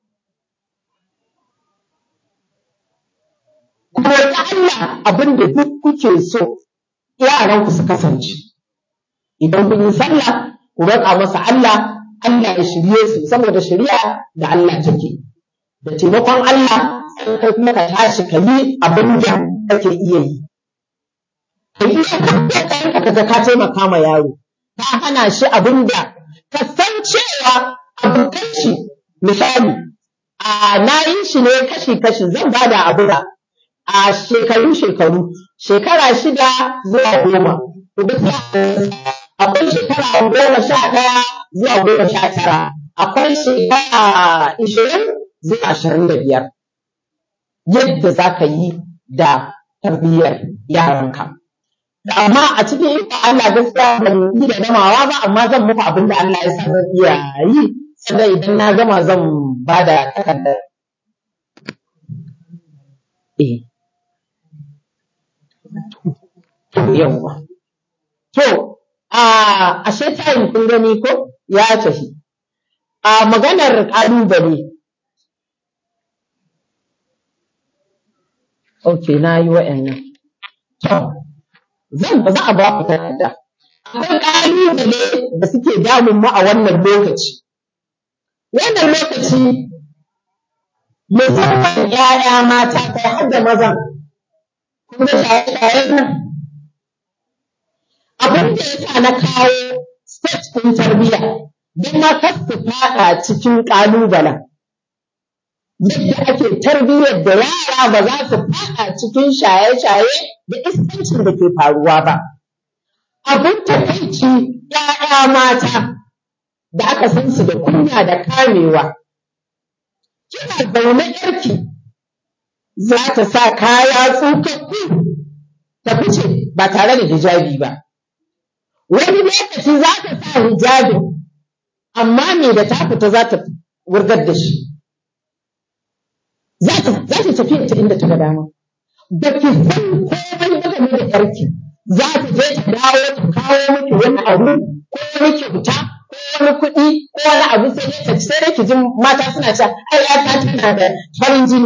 kuma ta Allah abin da duk kuke so yaran ku su kasance idan kun yi sallah ku roƙa masa Allah Allah ya shirye su saboda shari'a da Allah take da taimakon Allah sai kai kuma ka tashi ka yi abin da kake iya yi ka yi ka ga ka taimaka ma yaro ka hana shi abin da ka san cewa abokan shi misali a na yi shi ne kashi kashi zan bada abu da a shekaru shekaru shekara shida zuwa goma akwai shekara goma sha ɗaya zuwa goma sha tara akwai shekara ishirin zuwa ashirin da biyar yadda za ka yi da tarbiyyar yaranka amma a cikin ikon Allah gaskiya ban yi da gamawa ba amma zan muku abin da Allah ya sa zan iya yi sannan idan na gama zan ba da takardar eh yawwa to a ashe tayin kun gani ko ya tafi a maganar ƙalubale ok na yi wa'annan to zan ba za a ba ku takarda akwai ƙalubale da suke damun mu a wannan lokaci wannan lokaci musamman ‘ya'ya mata kai har da mazan kun ga shaye-shayen nan abin da ya sa na kawo state ɗin tarbiyya don ma kar su faɗa cikin ƙalubalen yadda ake tarbiyyar da yara ba za su faɗa cikin shaye-shaye da iskancin da ke faruwa ba abin takaici ‘ya'ya mata da aka san su da kunya da kamewa kina zaune yarki za ta sa kaya tsukakku ta fice ba tare da hijabi ba wani lokaci za ta sa hijabi amma me da ta fita za ta wurgar da shi za ta tafi ta inda ta ga dama da ki san komai game da yarki za ta je ta dawo ta kawo miki wani abu ko wani kyauta ko wani kuɗi ko wani abu sai dai ta sai dai ki ji mata suna cewa ai ta tana da farin jini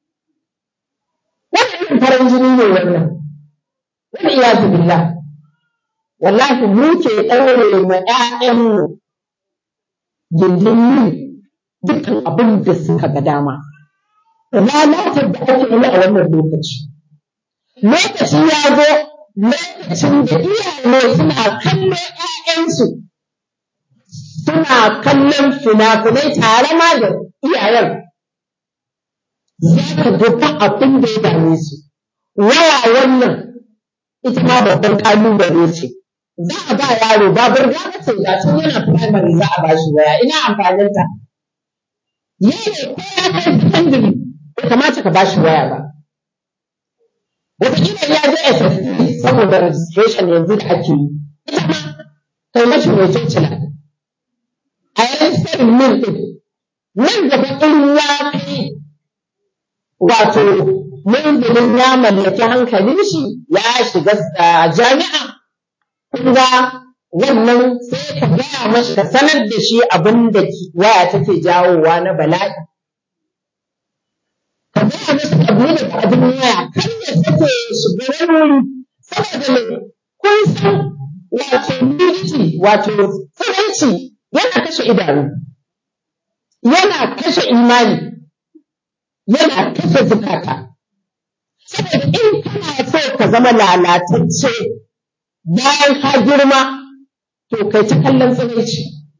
wani irin farin jini ne wannan wani iyazu billah wallahi mu ke ɗaure ma ‘ya'yanmu gindin yin dukkan abin da suka ga dama. Lalatar da ake yi a wannan lokaci. Lokaci ya zo lokacin da iyaye suna kallo ‘ya'yansu suna kallon fina-finai tare ma da iyayen. Za ka ga abin da ya dame su. Waya wannan ita ma babban ƙalubale ce. za a ba yaro ba burga ba ce ga tun yana primary za a ba shi waya ina amfanin ta yaro ko ya kai secondary bai kamata ka ba shi waya ba wataƙila ya je SSC saboda registration yanzu da ake yi ita ma kai mashi mai cocila a yayin sanin min ɗin nan gaba in ya kai wato munzulin ya mallaki hankalin shi ya shiga jami'a kunga wannan sai ka gaya mashi ka sanar da shi abin da waya take jawowa na bala'i. Ka gaya masa abu da abin waya kan ya sake shiga wani saboda mai kun san wato nudity wato tsiranci yana kashe idanu yana kashe imani yana kashe zukata saboda in kana so ka zama lalatacce bayan ka girma to kai ta kallon tsiraici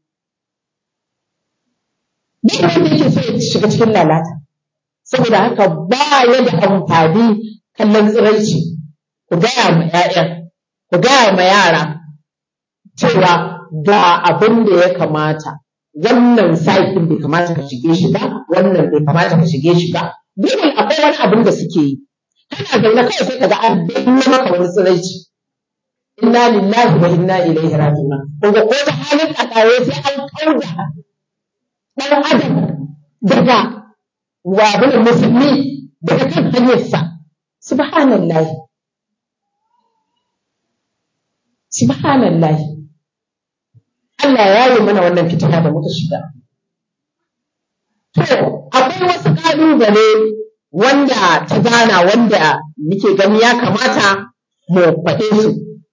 duk wanda yake so ya shiga cikin lalata saboda haka ba ya da amfani kallon tsiraici ku gaya ma 'ya'yan ku gaya ma yara cewa ga abin da ya kamata wannan saikin bai kamata ka shige shi ba wannan bai kamata ka shige shi ba dole akwai wani abin da suke yi kana zaune kawai sai kaga an binne maka wani tsiraici inna lillahi wa inna ilaihi raji'un kun ga ko ta halin tsakaye sai an kauda dan adam daga wabin musulmi daga kan hanyarsa subhanallahi subhanallahi Allah ya yi mana wannan fitina da muka shiga to akwai wasu ƙalubale wanda ta gana wanda muke gani ya kamata mu faɗe su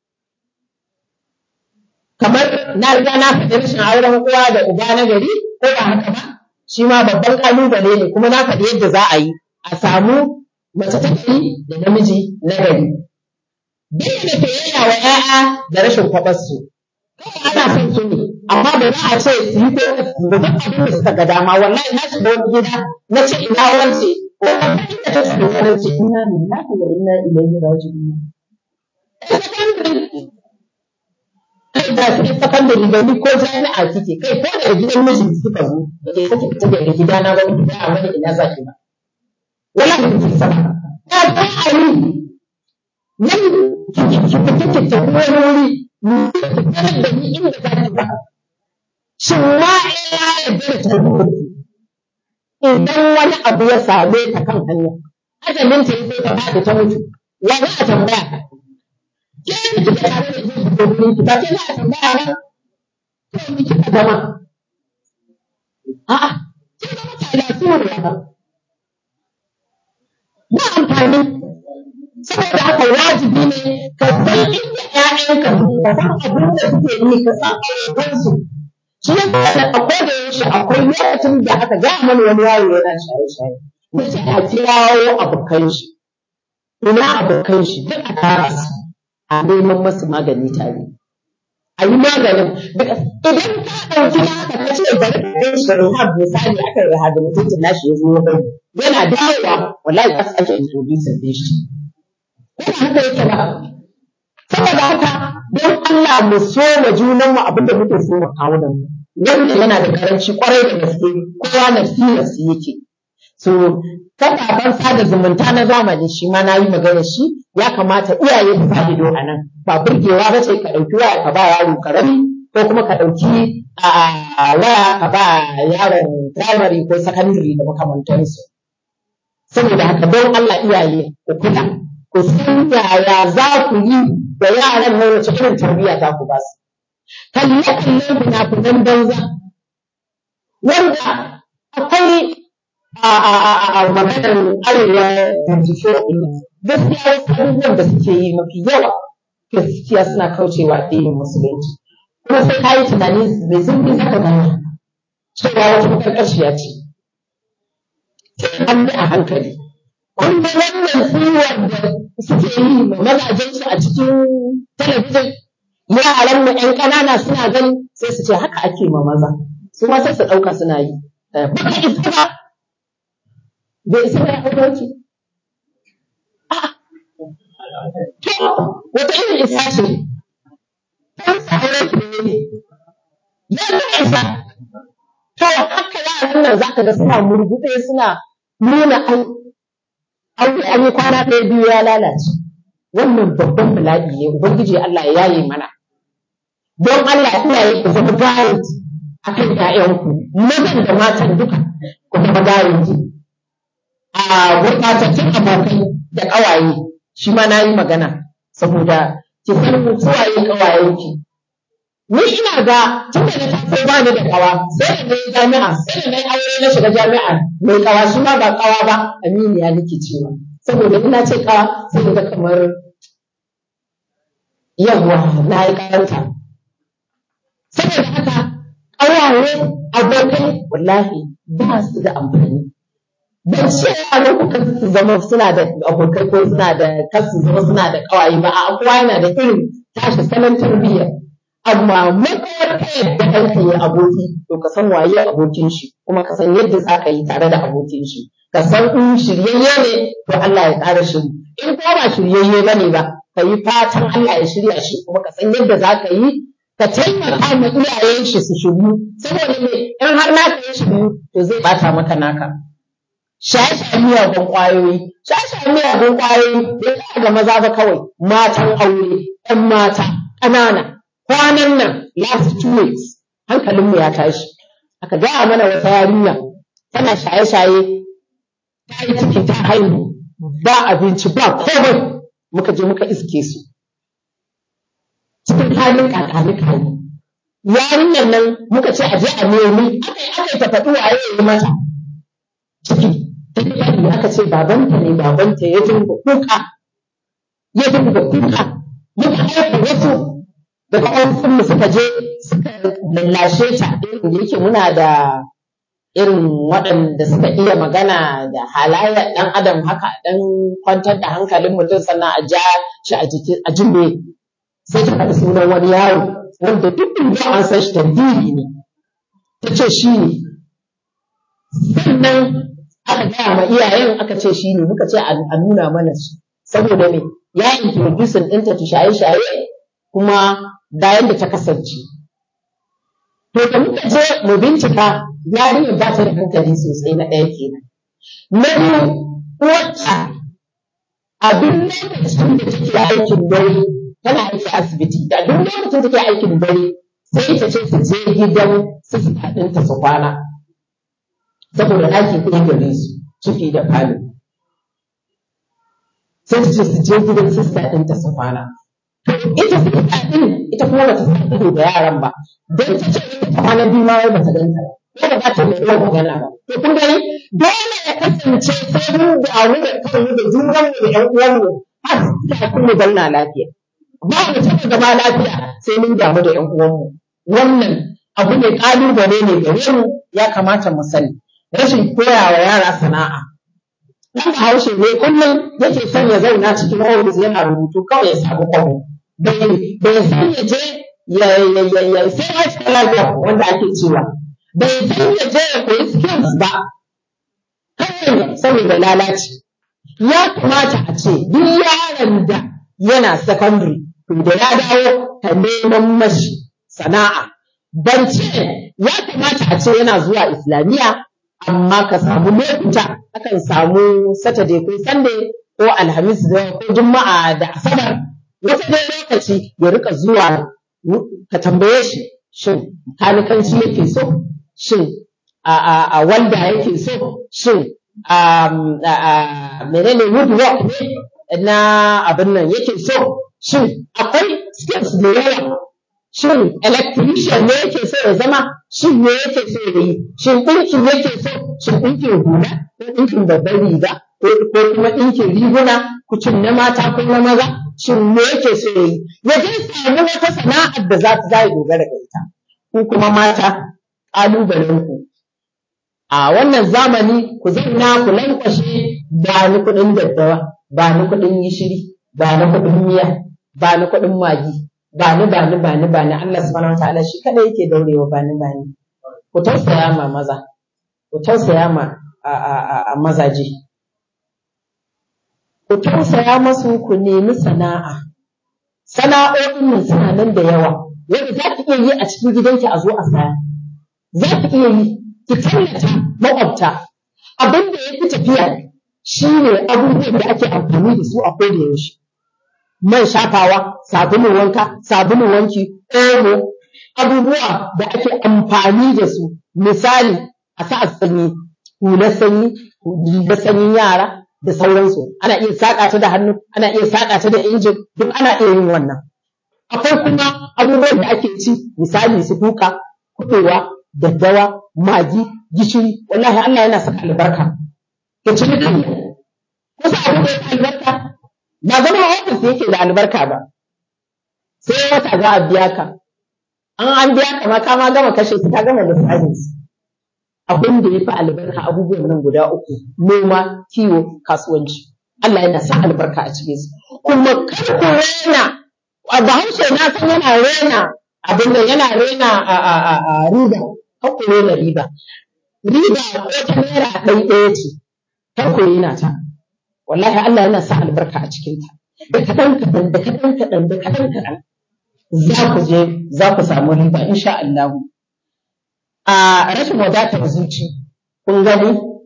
kamar na riga na faɗi rashin auren uwa da uba na gari ko ba haka ba shi ma babban ƙalubale ne kuma na faɗi yadda za a yi a samu mace ta gari da namiji na gari bayyana soyayya wa 'ya'ya da rashin kwaɓarsu ana son su ne amma ba za a ce su yi ko da duk abin da suka ga dama wallahi na shiga wani gida na ce ina wance ko inda ta shiga sanar ce ina lillahi wa inna ilaihi raji'un kai da su sakandare da ni ko jami'a kike kai ko daga gidan mijin suka zo da ke sake fita daga gidana ba ku da wani ina za ki ba wallahi ku sama ya ba a yi nan ki ki fita ki tafi wani wuri sanar da ni inda za ki ba. Shin ma ya yarda da tarbiyyar idan wani abu ya same ta kan hanya, ajalin ta yi ta faɗi ta mutu, wa za a tambaya? Ke yi kika tare da jin gudunin ki ba ke za a tambaya ba? Ko ni kika zama? A'a, kin zama ta lafiyar ba. Ba amfani saboda haka wajibi ne ka san inda ƴaƴanka ka san abin da suke yi ka san ayyukansu shi yasa da akwai da yaushe akwai lokacin da aka ga mana wani yaro yana shaye-shaye nace a kirawo abokan shi ina abokan shi duk a tara su a neman masu magani tare a yi maganin idan ka ɗauki naka ka ce bari ka kai shi rehab misali aka yi rehabilitation nashi ya zo ya bari yana dawowa wallahi za su ake introducing din shi Ina haka yake ba. Saboda haka don Allah mu so wa junanmu abin da muke so wa kawunan mu. Wanda yana da karanci kwarai da gaske kowa nafsi nafsi yake. So kafafen sada zumunta na zamani shi ma na yi magana shi ya kamata iyaye su sa ido a nan. Ba burgewa ba ce ka ɗauki waya ka ba yaro karami ko kuma ka ɗauki waya ka ba yaron primary ko secondary da makamantansu. Saboda haka don Allah iyaye ku kula. ku san yaya za ku yi da yaran nan wace irin tarbiyya za ku ba su. Kalle kalle fina-finan banza wanda akwai a maganar arewa bincike gaskiya wasu abubuwan da suke yi mafi yawa gaskiya suna kaucewa addinin musulunci. Kuma sai ka yi tunani mai zurfi zaka gane cewa wata makarƙashiya ce. Sai an bi a hankali. kun ga wannan tsiwar da suke yi ma mazajensu a cikin talabijin yaran mu ƴan ƙanana suna gani sai su ce haka ake ma maza su ma sai su ɗauka suna yi baka isa ba bai isa ba ya ɗauki wata irin isa ce ta sa aure ki ne ya ga isa to haka yaran nan zaka ga suna murguɗe suna nuna ai aure an yi kwana ɗaya biyu ya lalace wannan babban bala'i ne ubangiji Allah ya yaye mana don Allah iyaye ku zama guide akan ƴaƴanku mazan da matan duka ku zama guide a gurɓatattun abokai da ƙawaye shi ma na yi magana saboda ki san suwaye ƙawayenki ni ina ga tun da na taso ba ni da ƙawa sai da na yi jami'a sai da na yi aure na shiga jami'a mai ƙawa shi ma ba ƙawa ba aminiya nake cewa saboda ina ce ƙawa sai da kamar yawwa na yi ƙaranta saboda haka ƙawaye abokai wallahi ba su da amfani ban ce yaran ku kan su zama suna da abokai ko suna da kan su zama suna da ƙawaye ba a kowa yana da irin tashi salon tarbiyya amma matsayar ka yadda ɗanka yi aboki to ka san waye abokin shi kuma ka san yadda za ka yi tare da abokin shi ka san in shiryayye ne to Allah ya ƙara shiri in kuma ba shiryayye ba ne ba ka yi fatan Allah ya shirya shi kuma ka san yadda za ka yi ka taimaka ma iyayen shi su shiryu saboda me in har naka ya shiryu to zai bata maka naka shaye-shaye miyagun ƙwayoyi shaye-shaye miyagun ƙwayoyi bai tsaya ga maza ba kawai matan aure ɗan mata ƙanana kwanan nan last two weeks hankalinmu ya tashi aka gaya mana wata yarinya tana shaye-shaye ta yi ciki ta haihu ba abinci ba komai muka je muka iske su cikin halin kakani kani yarinyar nan muka ce a je a nemi aka yi aka yi ta faɗi waye ya yi mata ciki ta yi aka ce babanta ne babanta ya dinga kuka ya dinga kuka muka aika wasu daga ofishin mu suka je suka lallashe ta irin da yake muna da irin waɗanda suka iya magana da halayyar ɗan adam haka ɗan kwantar da hankalin mutum sannan a ja shi a jiki a jimbe sai ta faɗi sunan wani yaro wanda duk da an san shi tarbiri ne ta ce shi ne sannan aka gaya ma iyayen aka ce shi ne muka ce a nuna mana shi saboda me ya introducing ɗinta ta shaye-shaye kuma bayan da ta kasance to da muka je mu bincika yarinyar ba ta da hankali sosai na ɗaya kenan na biyu wacce abin lokacin da take aikin dare tana aiki asibiti da duk lokacin da take aikin dare sai ta ce su je gidan sista ɗinta su kwana saboda ɗaki ɗaya gare su ciki da falo sai ta ce su je gidan sista ɗinta su kwana ita sista ɗin ita kuma ba ta sa ido da yaran ba don ta ce ita kwana biyu ma wai ba ta ganta ba ko ba za ta mai yawan magana ba to kun gani dole ya kasance sai mun damu da kanmu da junanmu da ƴan uwanmu har sai kuma zauna lafiya ba mu taɓa zama lafiya sai mun damu da ƴan uwanmu wannan abu ne ƙalubale ne gare mu ya kamata mu sani rashin koya wa yara sana'a ɗan bahaushe ne kullum yake son ya zauna cikin ofis yana rubutu kawai ya samu kwabo bai san ya je ya ya ya ya sai ya ci lafiya wanda ake cewa bai san ya je ya koyi skills ba kawai saboda lalaci ya kamata a ce duk yaron da yana secondary to da ya dawo ka neman mashi sana'a ban ce ya kamata a ce yana zuwa islamiyya amma ka samu lokuta akan samu saturday ko sunday ko alhamis da ko juma'a da asabar wata dai lokaci ya rika zuwa ka tambaye shi shin kanikanci yake so shin a a a walda yake so shin a menene woodwork ne na abin nan yake so shin akwai skills da yawa shin electrician ne yake so ya zama shin me yake so ya yi shin ɗinkin yake so shin ɗinkin hula ko ɗinkin babban riga ko kuma ɗinkin riguna kucin na mata ko na maza shin me yake so ya yi ya je samu wata sana'ar da za ta za dogara da ita ku kuma mata ƙalubalen ku a wannan zamani ku zauna ku lankwashe ba ni kuɗin daddawa ba ni kuɗin gishiri ba ni kuɗin miya ba ni kuɗin magi ba ni ba ni ba ni ba ni Allah subhanahu wataala shi kada yake daurewa ba ni ba ni ku tausaya ma maza ku tausaya ma a, a, a, a mazaje ku tausaya masu ku nemi sana'a sana'o'in nan suna nan da yawa wanda za ki iya yi a cikin gidanki a zo a saya za ki iya yi ki tallata maƙwabta abin da ya fi tafiya shi ne abubuwan da ake amfani da su a koda yaushe man shafawa sabulun wanka sabulun wanki omo abubuwa da ake amfani da su misali a sa sanyi hular sanyi rigar sanyin yara da sauransu ana iya saƙa ta da hannu ana iya saƙa ta da injin duk ana iya yin wannan akwai kuma abubuwan da ake ci misali su kuka kuɗewa daddawa magi gishiri wallahi Allah yana saka albarka ka ci kai kusa abu da yake albarka ba zama ofis yake da albarka ba sai wata za a biya ka an an biya ka ma ka ma gama kashe su ka gama lissafin su abin da ya fi albarka abubuwan nan guda uku noma kiwo kasuwanci Allah yana sa albarka a cikin su kuma kar ku rena a bahaushe na san yana rena abin da yana rena a a a a riba kar ku rena riba riba ko ta naira ɗai ɗaya ce kar ku rena ta wallahi Allah yana sa albarka a cikin ta da kaɗan kaɗan da kaɗan kaɗan da kaɗan kaɗan za ku je za ku samu riba insha Allah a rashin wadatar zuci kun gani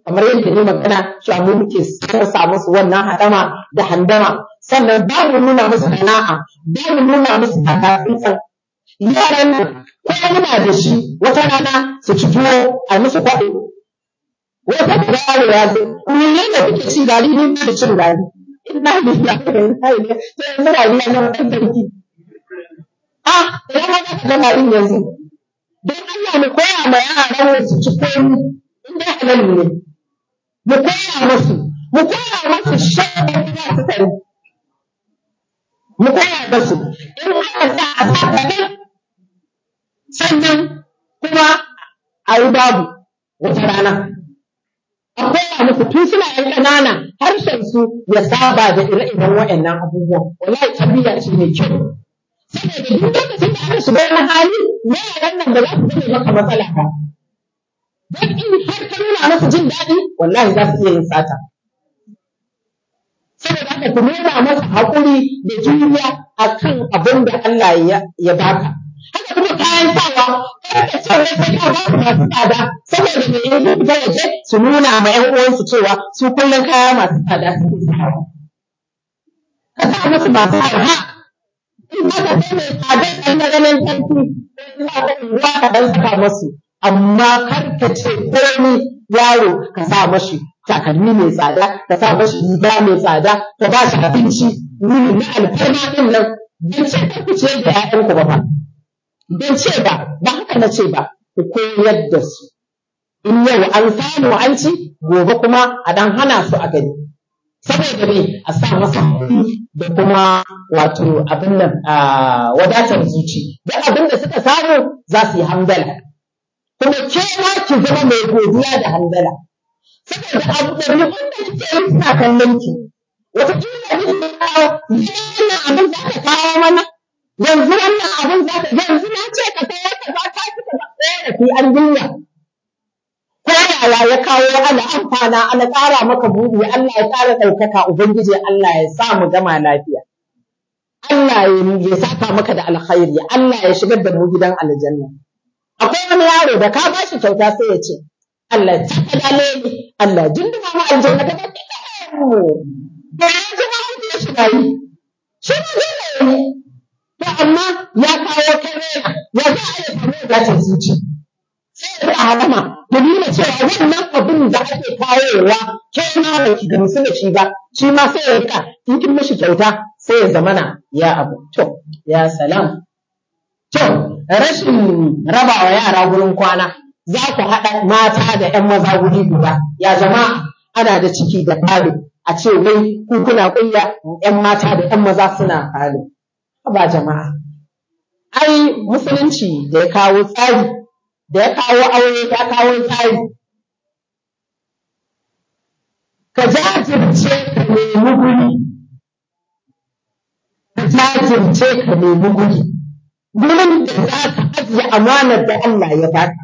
kamar yadda ne magana cewa mu muke sarsa musu wannan hadama da handama sannan ba mu nuna musu sana'a ba mu nuna musu takatsantsan yaran nan ko muna da shi wata rana su ci tuwo a musu kwaɗo wata da yaro ya zo ni ne da kuke ci gari ni ba da cin gari ina ne ya ga ina ne sai yanzu rayuwa na wannan sarki ah ina ma ka ga garin yanzu don Allah mu koya ma yaran su ci komi in dai halal ne mu koya musu mu koya musu shan da su sani mu koya musu in aka sa a sa kaɗan sannan kuma a yi babu wata rana a koya musu tun suna yan ƙanana harshen su ya saba da ire-iren waɗannan abubuwan wallahi tarbiyya ce mai kyau saboda duk lokacin da aka shiga wani hali yaran nan ba za su zame maka matsala ba don in har ka nuna musu jin daɗi wallahi za su iya yin sata saboda haka ku nuna masa haƙuri da juriya akan abin da Allah ya baka haka kuma kayan sawa kar ka ce wai sai ka ba su masu tsada saboda me in fita waje su nuna ma ƴan uwansu cewa su kullum kaya masu tsada suke sawa ka sa musu masu arha in ba ka sai mai tsada ɗan na ganin sarki ina ga ruwa ka ɗan saka musu amma kar ka ce komai yaro ka sa mashi takalmi mai tsada ka sa mashi riga mai tsada ka ba shi abinci wuni na alfarma ɗin nan don ce ka ku ce da ‘ya'yanku ba ba don ce ba ba haka na ce ba ku koyar da su in yau an samu an ci gobe kuma a dan hana su a gani saboda me a sa masa da kuma wato abin nan wadatar zuci duk abin da suka samu za su yi hamdala kuma ke ma ki zama mai godiya da hamdala saboda abu da rikon da nake yi suna kallon ki wataƙila ni ne kawo wannan abin za ka kawo mana yanzu wannan abin za ka yanzu na ce ka sayar ka za ka ci ka tsaya da fi an jinya ko yaya ya kawo ana amfana ana ƙara maka buɗi Allah ya ƙara ɗaukaka ubangiji Allah ya sa mu gama lafiya Allah ya saka maka da alkhairi Allah ya shigar da mu gidan aljanna akwai wani yaro da ka ba shi kyauta sai ya ce Allah ya saka dalili Allah ya jinduma mu aljanna da kake da mu da yanzu ma mun ya shiga yi shi ne dole ne to amma ya kawo karera ya za a yi samu da ta zuci sai da halama da nuna cewa wannan abin da ake kawowa ke ma ba ki gamsu da shi ba shi ma sai ya rika in kin mishi kyauta sai ya zamana ya abu to ya salam to rashin rabawa yara gurin kwana za ku haɗa mata da ‘yan maza guri guda ya jama'a ana da ciki da falo a ce wai ku kuna ƙulla ‘yan mata da ‘yan maza suna falo ba jama'a ai musulunci da ya kawo tsari da ya kawo aure ya kawo tsari ka jajirce ka nemi guri ka jajirce ka nemi guri gurin da za ka ajiye amanar da Allah ya baka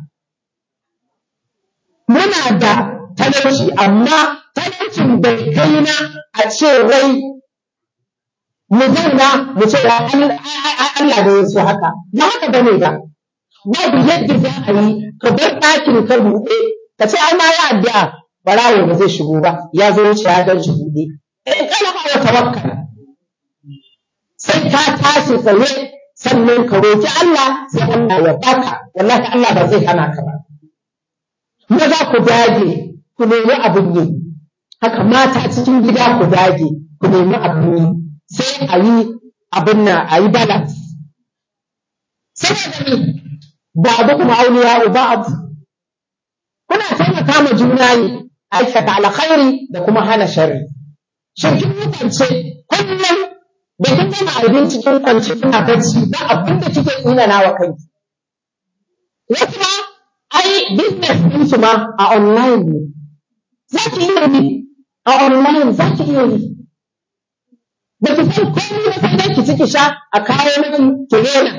muna da talauci amma talaucin bai kai na a ce wai mu zauna mu ce Allah da ya so haka ba haka bane ba babu yadda za a yi ka bar ɗakin ka buɗe ka ce ai ma ya addu'a barawo ba zai shigo ba ya zo wuce ya gan shi buɗe in kana ba wa tawakkal sai ka tashi tsaye sannan ka roki Allah sai Allah ya baka wallahi Allah ba zai hana ka ba maza ku dage ku nemi abin yi haka mata cikin gida ku dage ku nemi abin yi sai a yi abin nan a yi balance saboda ne babu kuma auliya ba'd kuna taimaka ma juna ne aikata alkhairi da kuma hana sharri shin kin mutunce kullum da kin gama abinci kin kwanci kina bacci ba abin da kike tsinana wa kanki wasu ma ai business din su ma a online ne za ki iya yi a online za ki iya yi ba ki san komai ba sai dai ki ci ki sha a kawo miki ki rena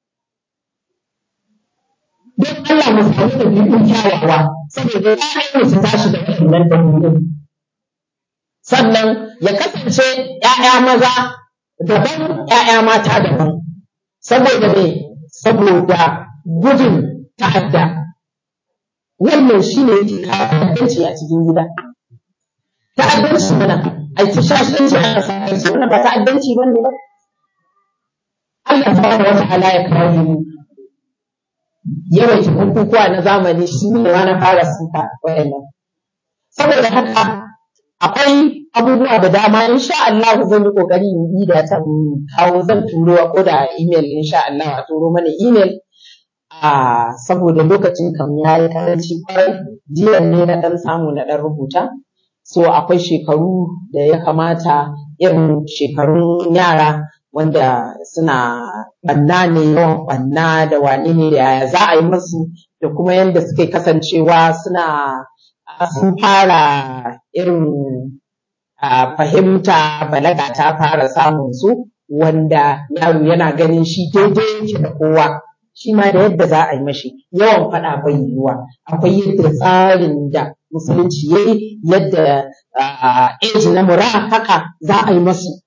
don Allah mu samu ɗabi'un kyawawa saboda ƴaƴan su tashi da waɗannan ɗabi'un sannan ya kasance ƴaƴa maza daban ƴaƴa mata daban saboda me saboda gudun ta'adda wannan shi ne yake kawo ta'addanci a cikin gida ta'addanci mana a ci shashanci a kasance wannan ba ta'addanci ba ne ba Allah subhanahu wa ta'ala ya kawo mu yawaita bukukuwa na zamani shi ne ma na fara suka wayannan saboda haka akwai abubuwa da dama insha Allah zan yi kokari in yi da ta kawo zan turo ko da email insha Allah a turo mana email a saboda lokacin kam ya yi karanci kwarai jiya ne na dan samu na dan rubuta so akwai shekaru da ya kamata irin shekarun yara wanda suna banna ne yawan banna da wane ne da yaya za a yi masu da kuma yadda suke kasancewa suna sun fara irin fahimta balaga ta fara samun su wanda yaro yana ganin shi daidai yake da kowa shi ma da yadda za a yi mashi yawan faɗa bai yiwuwa akwai yadda tsarin da musulunci ya yi yadda age na mura haka za a yi masu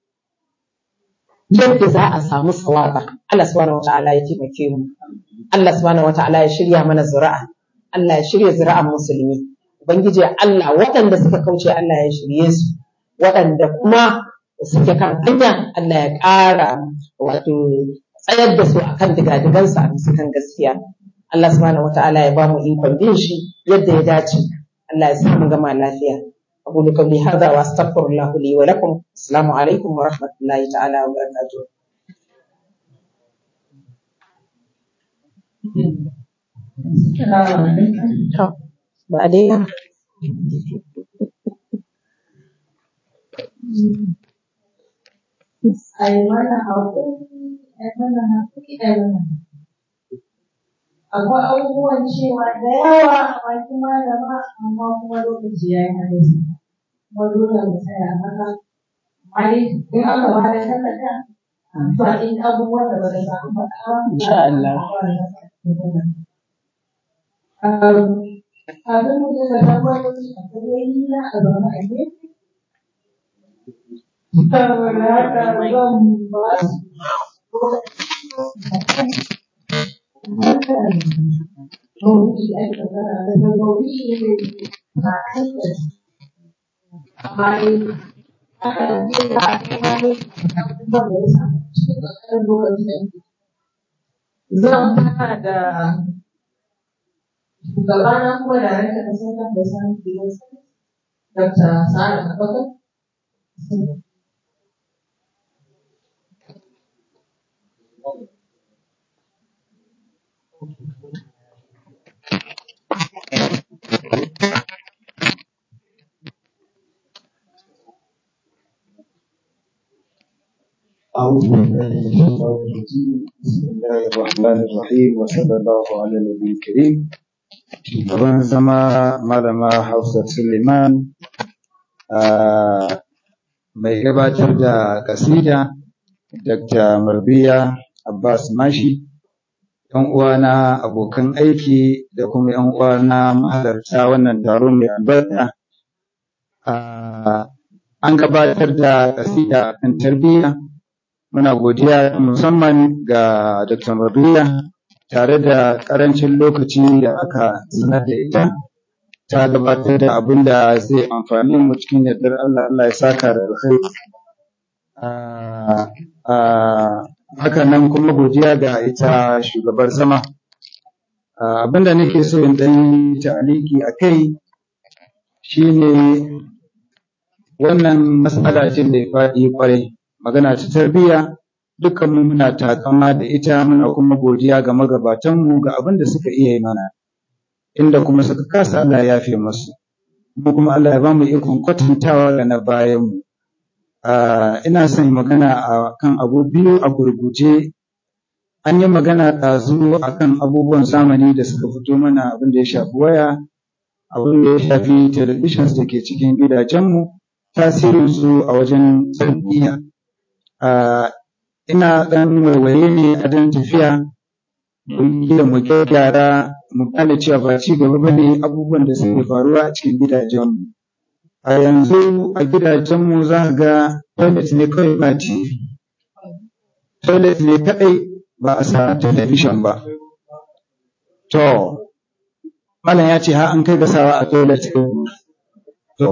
yadda za a samu sawaba Allah subhanahu wata'ala ya taimake mu Allah subhanahu wata'ala ya shirya mana zuri'a Allah ya shirya zuri'an musulmi ubangiji Allah waɗanda suka kauce Allah ya shirye su waɗanda kuma suke kan hanya Allah ya ƙara wato tsayar da su akan digadigansu a bisa kan gaskiya Allah subhanahu wata'ala ya ba mu ikon bin shi yadda ya dace Allah ya sa mu gama lafiya أقول قولي هذا وأستغفر الله لي ولكم السلام عليكم ورحمة الله تعالى وبركاته بعدين ai mana haƙuri ai mana haƙuri ai mana akwai abubuwan cewa da yawa a bakin malama amma kuma lokaci ya yi hadisi kuma dole mu tsaya haka amma dai in aka ba da takarda to in abubuwan da ba da samu faɗa ba Insha Allah. abin da suka tambayoyi akwai yayi na a zaune a gefe saboda haka zan ba su Zan fara da shugabana kuma da ranta da sauran da san gidan Dr. Sa'ad Abubakar. أعوذ بالله من الشيطان الرجيم بسم الله الرحمن الرحيم وصلى الله على النبي الكريم shugaban zama malama Hafsat Suleiman mai gabatar da kasida Dr. Marbiya Abbas Mashi ‘yan uwana abokan aiki da kuma ‘yan uwana mahalarta wannan taro mai albarka an gabatar da kasida kan tarbiyya muna godiya musamman ga Dr. Marbiya tare da ƙarancin lokaci da aka sanar da ita ta gabatar da abin da zai amfani mu cikin yardar Allah Allah ya saka da alkhairi haka nan kuma godiya ga ita shugabar zama abin da nake so in ɗan yi ta'aliki a kai shine wannan matsala ce mai faɗi kwarai magana ta tarbiyya dukkanmu muna takama da ita muna kuma godiya ga magabatanmu ga abin da suka iya yi mana inda kuma suka kasa Allah ya yafe musu mu kuma Allah ya ba mu ikon kwatantawa ga na bayanmu ina son magana a kan abu biyu a gurguje an yi magana ɗazu a kan abubuwan zamani da suka fito mana abin da ya shafi waya abin da ya shafi televisions da ke cikin gidajenmu tasirinsu a wajen tarbiyya ina ɗan waiwaye ne a dan tafiya don gida mu gyara mu gane cewa ba ci gaba ba ne abubuwan da suke faruwa a cikin gidajenmu a yanzu a gidajenmu za ka ga toilet ne kawai ba TV toilet ne kaɗai ba a sa television ba to malam ya ce ha an kai gasawa a toilet to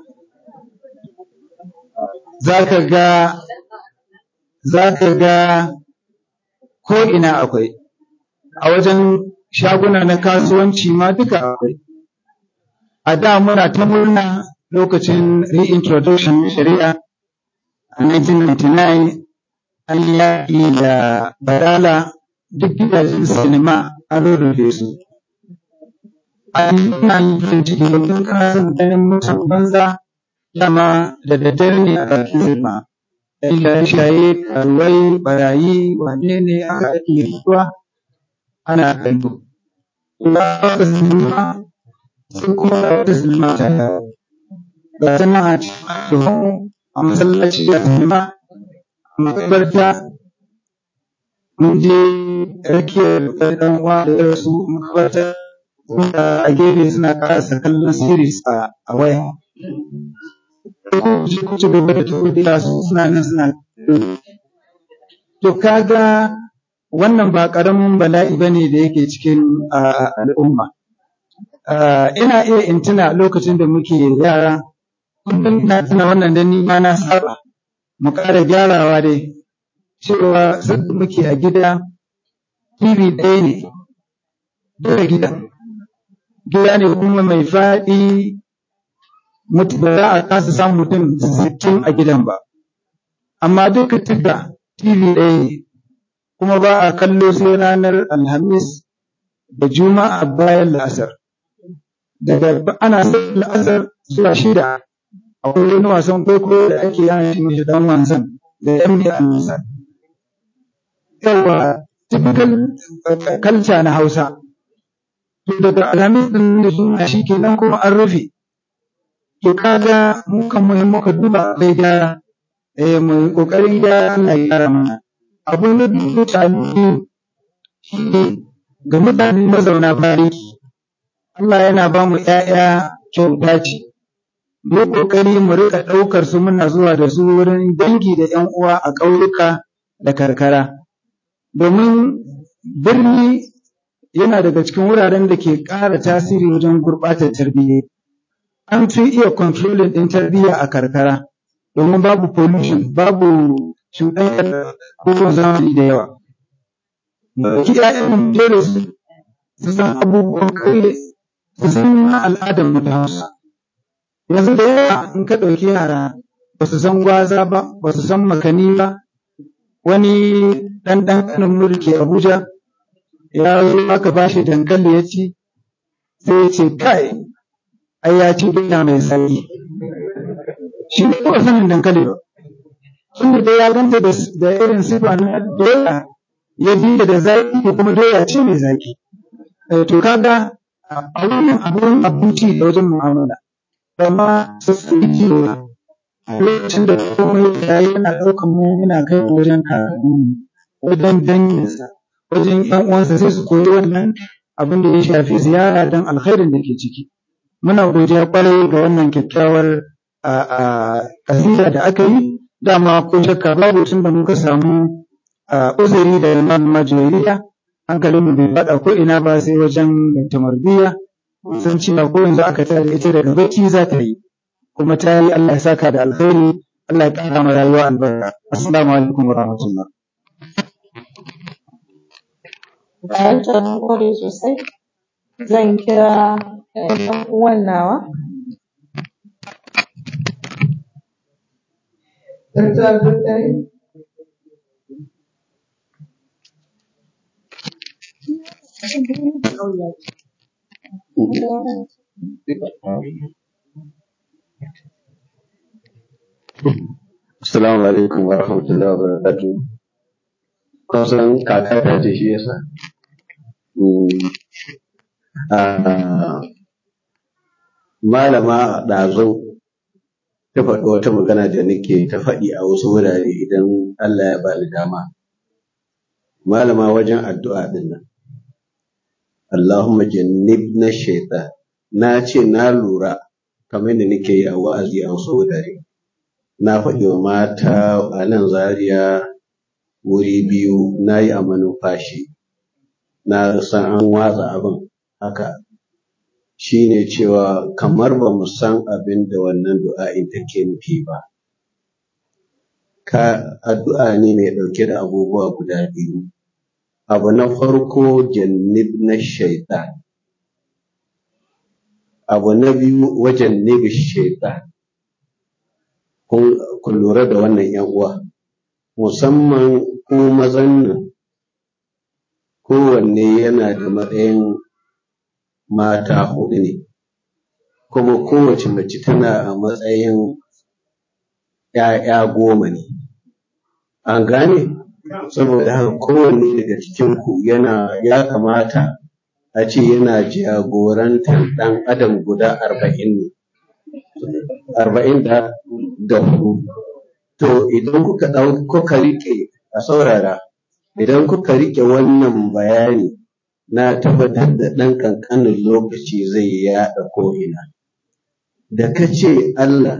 za ka ga za ka ga ko ina akwai a wajen shaguna na kasuwanci ma duka akwai a da muna ta murna lokacin reintroduction shari'a a 1999 an yaƙi da badala duk gidajen sinima an rurrufe su an yi yin ciki domin kana son ganin mutum banza dama da daddare ne a bakin sinima ɗan shaye-shaye karuwai barayi wane ne aka ake fituwa ana kallo ba wata sinima sun kuma da wata sinima ta yawo ga ta nan a cikin a masallaci da sinima a makabarta mun je rakiyar ɗan uwa da ya rasu makabarta wanda a gefe suna karasa kallon series a a waya ko ku ci gaba da tafiya su suna nan suna to kaga wannan ba ƙaramin bala'i bane da yake cikin a, al'umma Ah, ina iya in tuna lokacin da muke yara kullum ina tuna wannan da ni ma na saba mu ƙara gyarawa dai cewa sanda muke a gida TV ɗaya ne duka gida gida ne kuma mai faɗi mutu ba za a kasa samun mutum sittin a gidan ba amma duka duka TV ɗaya ne kuma ba a kallo sai ranar alhamis da juma'a bayan la'asar daga ana son la'asar zuwa shida akwai wani wasan kwaikwayo da ake yana shi mai dan wasan da yan biya wasan yawa typical uh, culture na hausa to daga alhamis din da juma'a shi kenan kuma an rufe to kaga mu kan mu in muka duba bai gyara eh mu kokarin gyara Allah ya gyara mana abu na biyu mutane shi ne ga mutane mazauna bariki Allah yana ba mu ‘ya'ya kyauta ce, mu yi ƙoƙari mu riƙa ɗaukar su muna zuwa da su wurin dangi da ‘yan uwa a ƙauyuka da karkara. Domin birni yana daga cikin wuraren da ke ƙara tasiri wajen gurɓatar tarbiyya. An fi iya controlling ɗin tarbiyya a karkara, domin babu pollution, babu cuɗanyar abubuwan zamani da yawa. Ki ‘ya'yan mu dole su su san abubuwan ƙauye su san ma al'adar mu ta Hausa. Yanzu da yawa in ka ɗauki yara ba su san gwaza ba, ba su san makani ba, wani ɗan ɗan mulki Abuja ya zo aka ba shi dankali ya ci, sai ya ce kai, ai ya ci doya mai zaƙi. Shi ne ba sanin dankali ba. Tunda dai ya ganta da da irin sifa na doya, ya bi da zaƙi kuma doya ce mai zaƙi. Eh, To kaga a wannan abun abinci da wajen mu'amala amma su sani cewa a lokacin da komai ya yi yana ɗaukan mu yana kai mu wajen kakanni wajen danginsa wajen ƴan uwansa sai su koyi wannan abin da ya shafi ziyara don alkhairin da ke ciki muna godiya kwarai ga wannan kyakkyawar a a kasida da aka yi dama ko shakka babu tun da muka samu a uzuri da imam majoriya hankalin mu bai faɗa ko ina ba sai wajen tamarbiya san cewa ko yanzu aka tare ita daga bacci za ta yi kuma ta yi Allah ya saka da alkhairi Allah ya ƙara ma rayuwa albarka assalamu alaikum wa rahmatullah Bayan ta na gode sosai, zan kira eh, ɗan uwan nawa. Dr. Abdulkarim. Assalamu alaikum wa rahmatullahi wa barakatuh. Kun san kaka ta ce shi yasa? Mm, ah, Malama ɗazu ta faɗi wata magana da nake ta faɗi a wasu wurare idan Allah ya bani dama. Malama wajen addu'a ɗin nan. Allahumma jannibna shaitan. Na ce na lura kamar da nake yi a wa'azi a wasu wurare. na faɗi wa mata a nan Zaria wuri biyu na yi a manumfashi na san an watsa abin haka shine cewa kamar ba mu san abin da wannan du'a'in take nufi ba ka addu'a ne mai ɗauke da abubuwa guda biyu abu na farko jannib na shaitan abu na biyu wajen nibi shaitan kun kun lura da wannan yan uwa musamman ku mazan nan kowanne yana da matsayin mata huɗu ne kuma kowace mace tana a matsayin ‘ya'ya goma ne an gane saboda haka kowanne daga cikinku yana ya kamata a ce yana jagorantar ɗan adam guda arba'in ne arba'in da da hudu to idan kuka ɗau kuka riƙe a saurara idan kuka riƙe wannan bayani na tabbatar da ɗan ƙanƙanin lokaci zai yaɗa ko'ina da ka ce Allah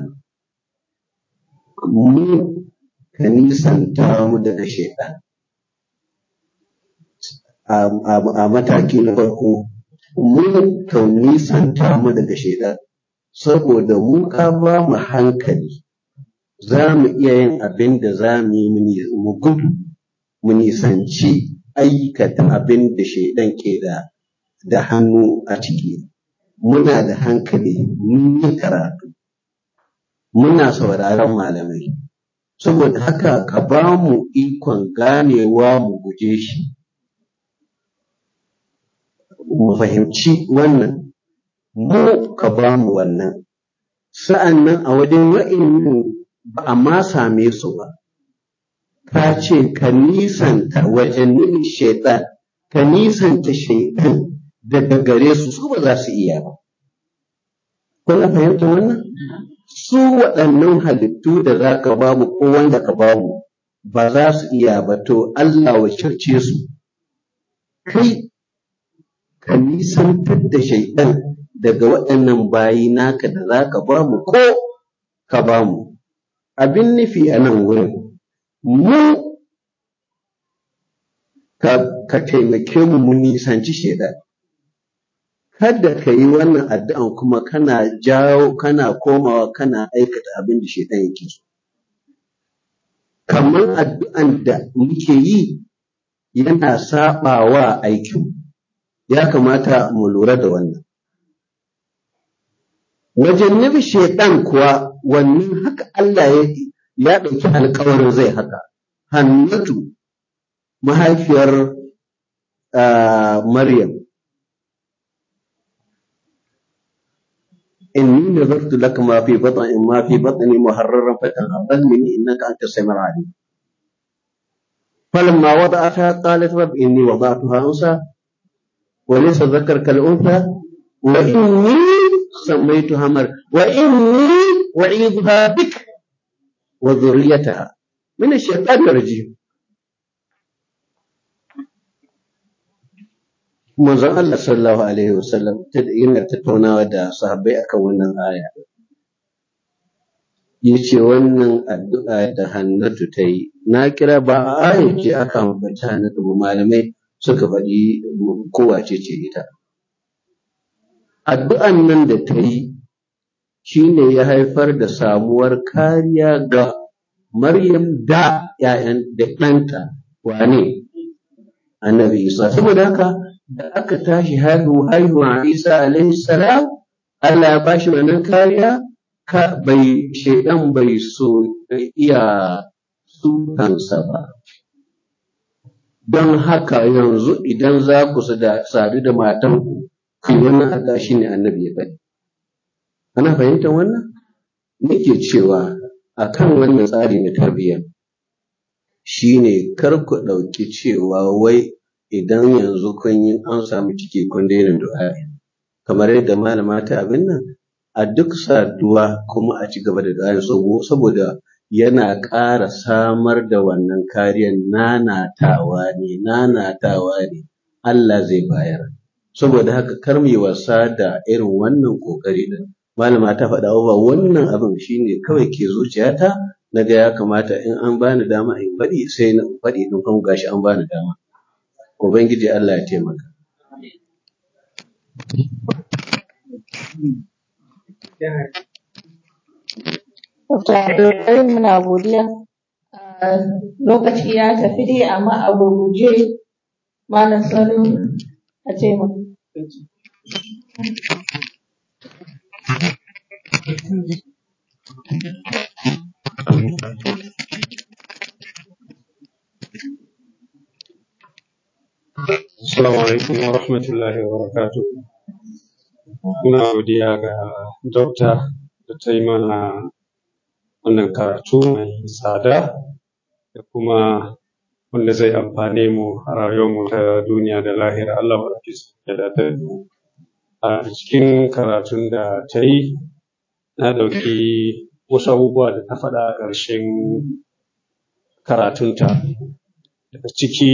mu ka nisanta mu daga shaiɗan a, a, a mataki na farko mu ka nisanta mu daga shaiɗan saboda mu ka ba mu hankali za mu iya yin abin da za mu yi mu gudu mu nisanci aikata abin da shaidan ke da da hannu a ciki muna da hankali mun yi karatu muna sauraron malamai saboda haka ka ba mu ikon ganewa mu guje shi mu fahimci wannan mu ka ba mu wannan sa'an nan a wajen wa'innan ba a ma same su ba ka ce ka nisanta wajen shaitan ka nisanta shaitan daga gare su su ba za su iya ba kuna fahimta wannan su waɗannan halittu da za ka ba mu ko wanda ka ba mu ba za su iya ba to Allah wacce su kai ka nisantar da shaitan daga waɗannan bayi naka da za ka ba mu ko ka ba mu abin nufi a nan wurin mu ka, ka taimake mu mun nisanci shaidan kada ka yi wannan addu'an kuma kana jawo kana komawa kana aikata abin da shaidan yake so kamar addu'an da muke yi yana saɓawa aikin ya kamata mu lura da wannan wajen nufi shaidan kuwa wannan haka Allah ya ya ɗauki alkawarin zai haka hannatu mahaifiyar Maryam inni nazartu laka ma fi batni ma fi batni muharraran fataqabbal minni innaka antas samiul alim فلما وضعتها قالت رب إني وضعتها أنثى وليس الذكر كالأنثى وإني سميتها مريم وإني أعيذها بك وذريتها من الشيطان الرجيم manzon Allah sallallahu alaihi wasallam yana tattaunawa da sahabbai akan wannan aya yace wannan addu'a da Hannatu ta yi na kira ba a aya ce aka ambaci Hannatu ba malamai suka faɗi kowace ce ita addu'an nan da ta yi shi ne ya haifar da samuwar kariya ga Maryam da ‘ya'yan da ɗanta wane annabi Isa. Saboda haka da aka tashi haihuwa Isa alaihi salam Allah ya bashi wannan kariya ka bai shaidan bai so iya sukansa ba. Don haka yanzu idan za ku sadu da matanku, ku yi wannan Allah shi ne annabi ya faɗi. Ana fahimtar wannan? Nake cewa a kan wannan tsari na tarbiyya shi ne kar ku ɗauki cewa wai idan yanzu kun yi an samu ciki kun daina du'a'i. Kamar yadda malama ta abin nan, a duk saduwa kuma a ci gaba da du'a'i saboda yana ƙara samar da wannan kariyar nanatawa ne, nanatawa ne, Allah zai bayar. Saboda haka kar mu yi wasa da irin wannan ƙoƙari din. malama ta faɗa ba wannan abin shine kawai ke zuciyata na ga ya kamata in an bani dama in faɗi sai na faɗi din kuma gashi an bani dama ubangiji Allah ya taimaka Abdulkarim muna godiya. Ah, Lokaci ya tafi dai amma a gurguje Malam Salo a ce mu. Assalamu alaikum wa rahmatullahi wa barakatuh. Muna godiya ga Dokta da ta yi mana wannan karatu mai tsada da kuma wanda zai amfane mu a rayuwarmu ta duniya da lahira. Allah barki ya dace da mu. A cikin karatun da ta yi, na ɗauki wasu abubuwa da ta faɗa a ƙarshen karatunta. Daga ciki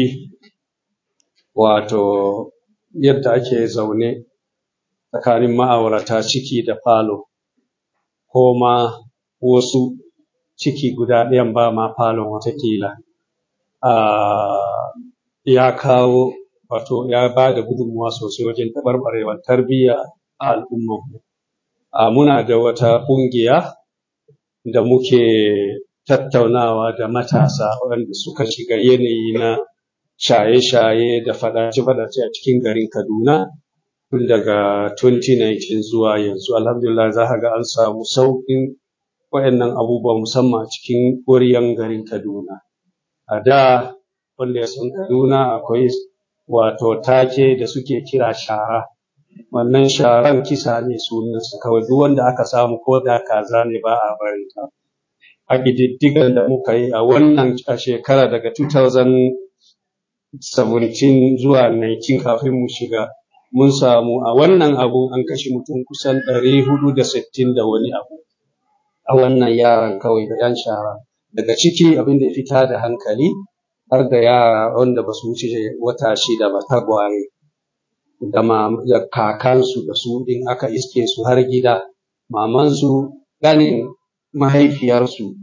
wato yadda ake zaune tsakanin ma'aurata ciki da falo ko ma wasu ciki guda ɗayan ba ma falon watakila Ah, ya kawo wato ya ba da gudunmuwa sosai wajen taɓarɓarewar tarbiyya a al'ummarmu. Ah, muna da wata ƙungiya da muke tattaunawa da matasa waɗanda suka shiga yanayi na shaye-shaye da faɗace-faɗace a cikin garin Kaduna tun daga 2019 zuwa yanzu. Alhamdulillah za ka ga an samu sauƙin waɗannan abubuwa musamman a cikin ƙwaryan garin Kaduna. A da wanda ya san Kaduna akwai wato take da suke kira shara. Wannan sharan kisa ne sunansa kawai duk wanda aka samu ko da kaza ne ba a barin ta. A ƙididdigan da muka yi a wannan a shekara daga 2017 zuwa 19 kafin mu shiga mun samu a wannan abun an kashe mutum kusan 460 da wani abu a wannan yaran kawai da 'yan shara. Daga ciki abin da ya fita da hankali har da yara wanda ba su wuce wata shida ba tagwaye da ma da kakansu da su in aka iske su har gida mamansu ganin mahaifiyarsu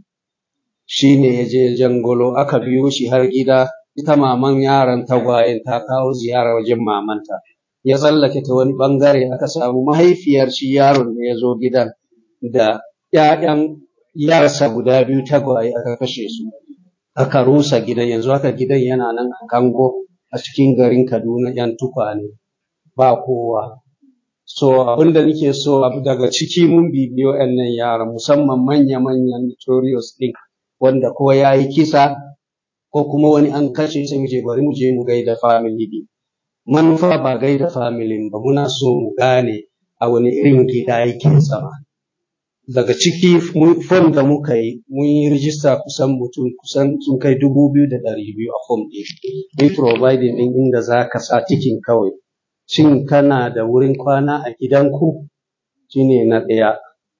shi ne ya je jangolo aka biyo shi har gida ita maman yaron tagwayen ta kawo ziyara wajen mamanta ya tsallake ta wani bangare aka samu mahaifiyar shi yaron da ya zo gidan da ‘ya'yan yarsa guda biyu tagwaye aka kashe su aka rusa gidan yanzu haka gidan yana nan a kango a cikin garin Kaduna ‘yan tukwane ba kowa. So abin da nake so abu daga ciki mun bibiyo ‘yannan yara musamman manya-manyan notorious ɗin wanda ko ya yi kisa ko kuma wani an kashe sai mu je bari mu je mu gaida family ɗin. Manufa ba gaida family ba muna so mu gane a wani irin gida yake zama. daga ciki fom da muka yi mun yi rijista kusan mutum kusan sun kai dubu biyu da ɗari biyu a fom ɗin mun providing ɗin inda za ka sa tikin kawai shin kana da wurin kwana a gidanku shine na ɗaya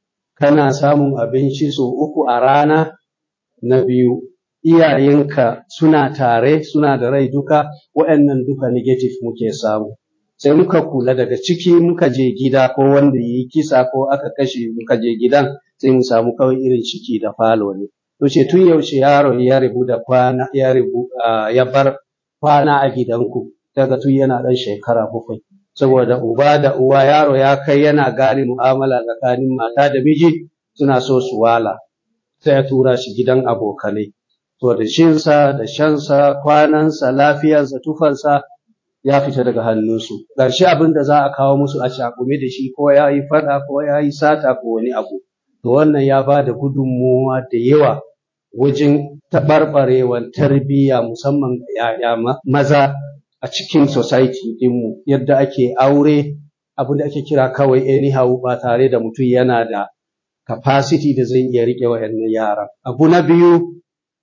kana samun abinci sau uku a rana na biyu iyayenka suna tare suna da rai duka waɗannan duka negative muke samu sai muka kula daga ciki muka je gida ko wanda yi kisa ko aka kashe muka je gidan sai mu samu kawai irin ciki da falo ne to ce tun yaushe yaro ya rubu da kwana ya rubu ya bar kwana a gidanku daga tun yana ɗan shekara bakwai saboda uba da uwa yaro ya kai yana gane mu'amala tsakanin mata da miji suna so su wala sai ya tura shi gidan abokanai to da shinsa da shansa kwanansa lafiyarsa tufansa ya fita daga hannunsu ƙarshe abin da za a kawo musu a cakume da shi ko ya yi faɗa ko ya yi sata ko wani abu to wannan ya ba da gudunmuwa da yawa wajen taɓarɓarewar tarbiyya musamman ga ‘ya'ya maza a cikin society ɗinmu yadda ake aure abin da ake kira kawai anyhow ba tare da mutum yana da capacity da zai iya riƙe wa'annan yaran abu na biyu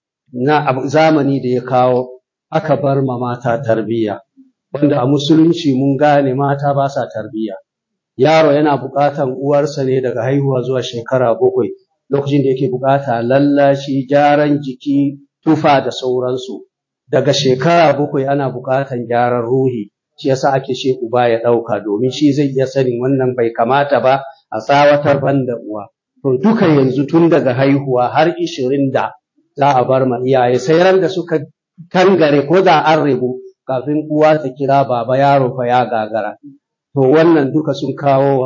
na zamani da ya kawo aka bar ma mata tarbiyya wanda a musulunci mun gane mata ba sa tarbiyya yaro yana buƙatan uwarsa ne daga haihuwa zuwa shekara bakwai lokacin da yake buƙata lallashi gyaran jiki tufa da sauransu daga shekara bakwai ana buƙatan gyaran ruhi shi yasa ake ce uba ya ɗauka domin shi zai iya sanin wannan bai kamata ba a tsawatar ban da uwa to duka yanzu tun daga haihuwa har ishirin da za a bar ma iyaye sai ran da suka kangare ko da an rabu kafin uwa ta kira baba yaro fa ya gagara to wannan duka sun kawo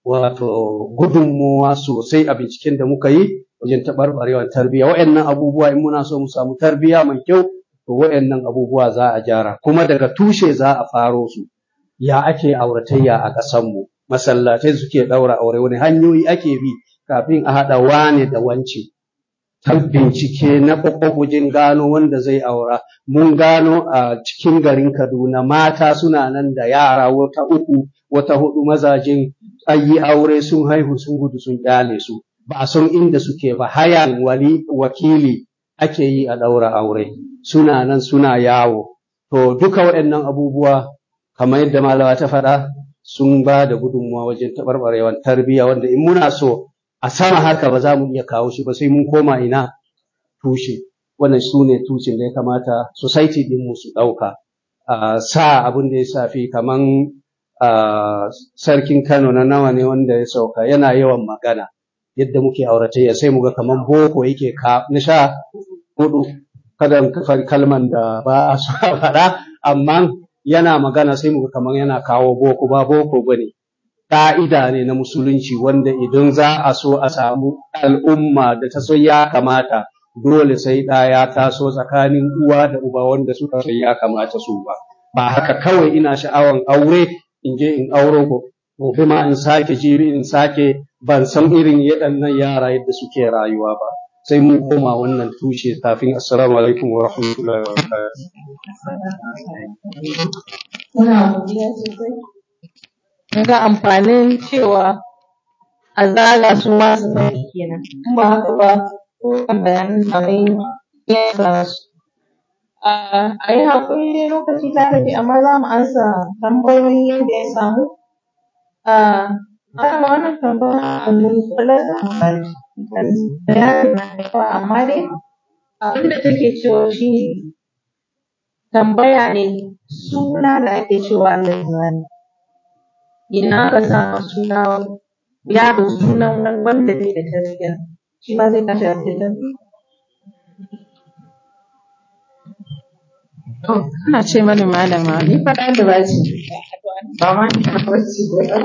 wato gudunmuwa sosai a binciken da muka yi wajen taɓarɓarewar tarbiyya wa'annan abubuwa in muna so mu samu tarbiyya mai kyau to wa'annan abubuwa za a gyara kuma daga tushe za a faro su ya ake auratayya a ƙasanmu masallatai suke ɗaura aure wani hanyoyi ake bi kafin a haɗa wane da wance ta bincike na wajen gano wanda zai aura mun gano a cikin garin kaduna mata suna nan da yara wata uku wata hudu mazajin ayi aure sun haihu sun gudu sun kyale su ba a san inda suke ba hayan wali wakili ake yi a ɗaura aure suna nan suna yawo to duka waɗannan abubuwa kamar yadda malama ta faɗa sun ba da gudunmuwa wajen taɓarɓarewar tarbiyya wanda in muna so a sama haka ba za mu iya kawo shi ba sai mun koma ina tushe wannan su ne tushen da ya kamata society din mu su ɗauka sa abin da ya safi kaman sarkin Kano na nawa ne wanda ya sauka yana yawan magana yadda muke auratayya sai mu ga kaman boko yake ka na sha hudu kada kalman da ba a so a faɗa amma yana magana sai mu ga kaman yana kawo boko ba boko bane ƙa'ida ne na musulunci wanda idan za a so a samu al'umma da ta so ya kamata dole sai ɗa ya taso tsakanin uwa da uba wanda suka so ya kamata su ba ba haka kawai ina sha'awan aure in je in auro ko gobe ma in sake jibi in sake ban san irin yaɗannan yara yadda suke rayuwa ba sai mun koma wannan tushe kafin assalamu alaikum wa rahmatullahi wa barakatuh ga amfanin cewa a zaga su ma su sani kenan in ba haka ba ko bayanan da mai ya sa su a yi haƙuri dai lokaci ta rage amma za mu ansa tambayoyi yadda ya samu a ana wannan tambaya a kula da amfani bayanin na da yawa amma dai abin da take cewa shi tambaya ne suna da ake cewa Allah zani ina ka sa suna yaro sunan wanda bai da tarbiyya shi ma zai tashi a cikin ana ce mani malama ni fa da ba ce ba ma ni ba ce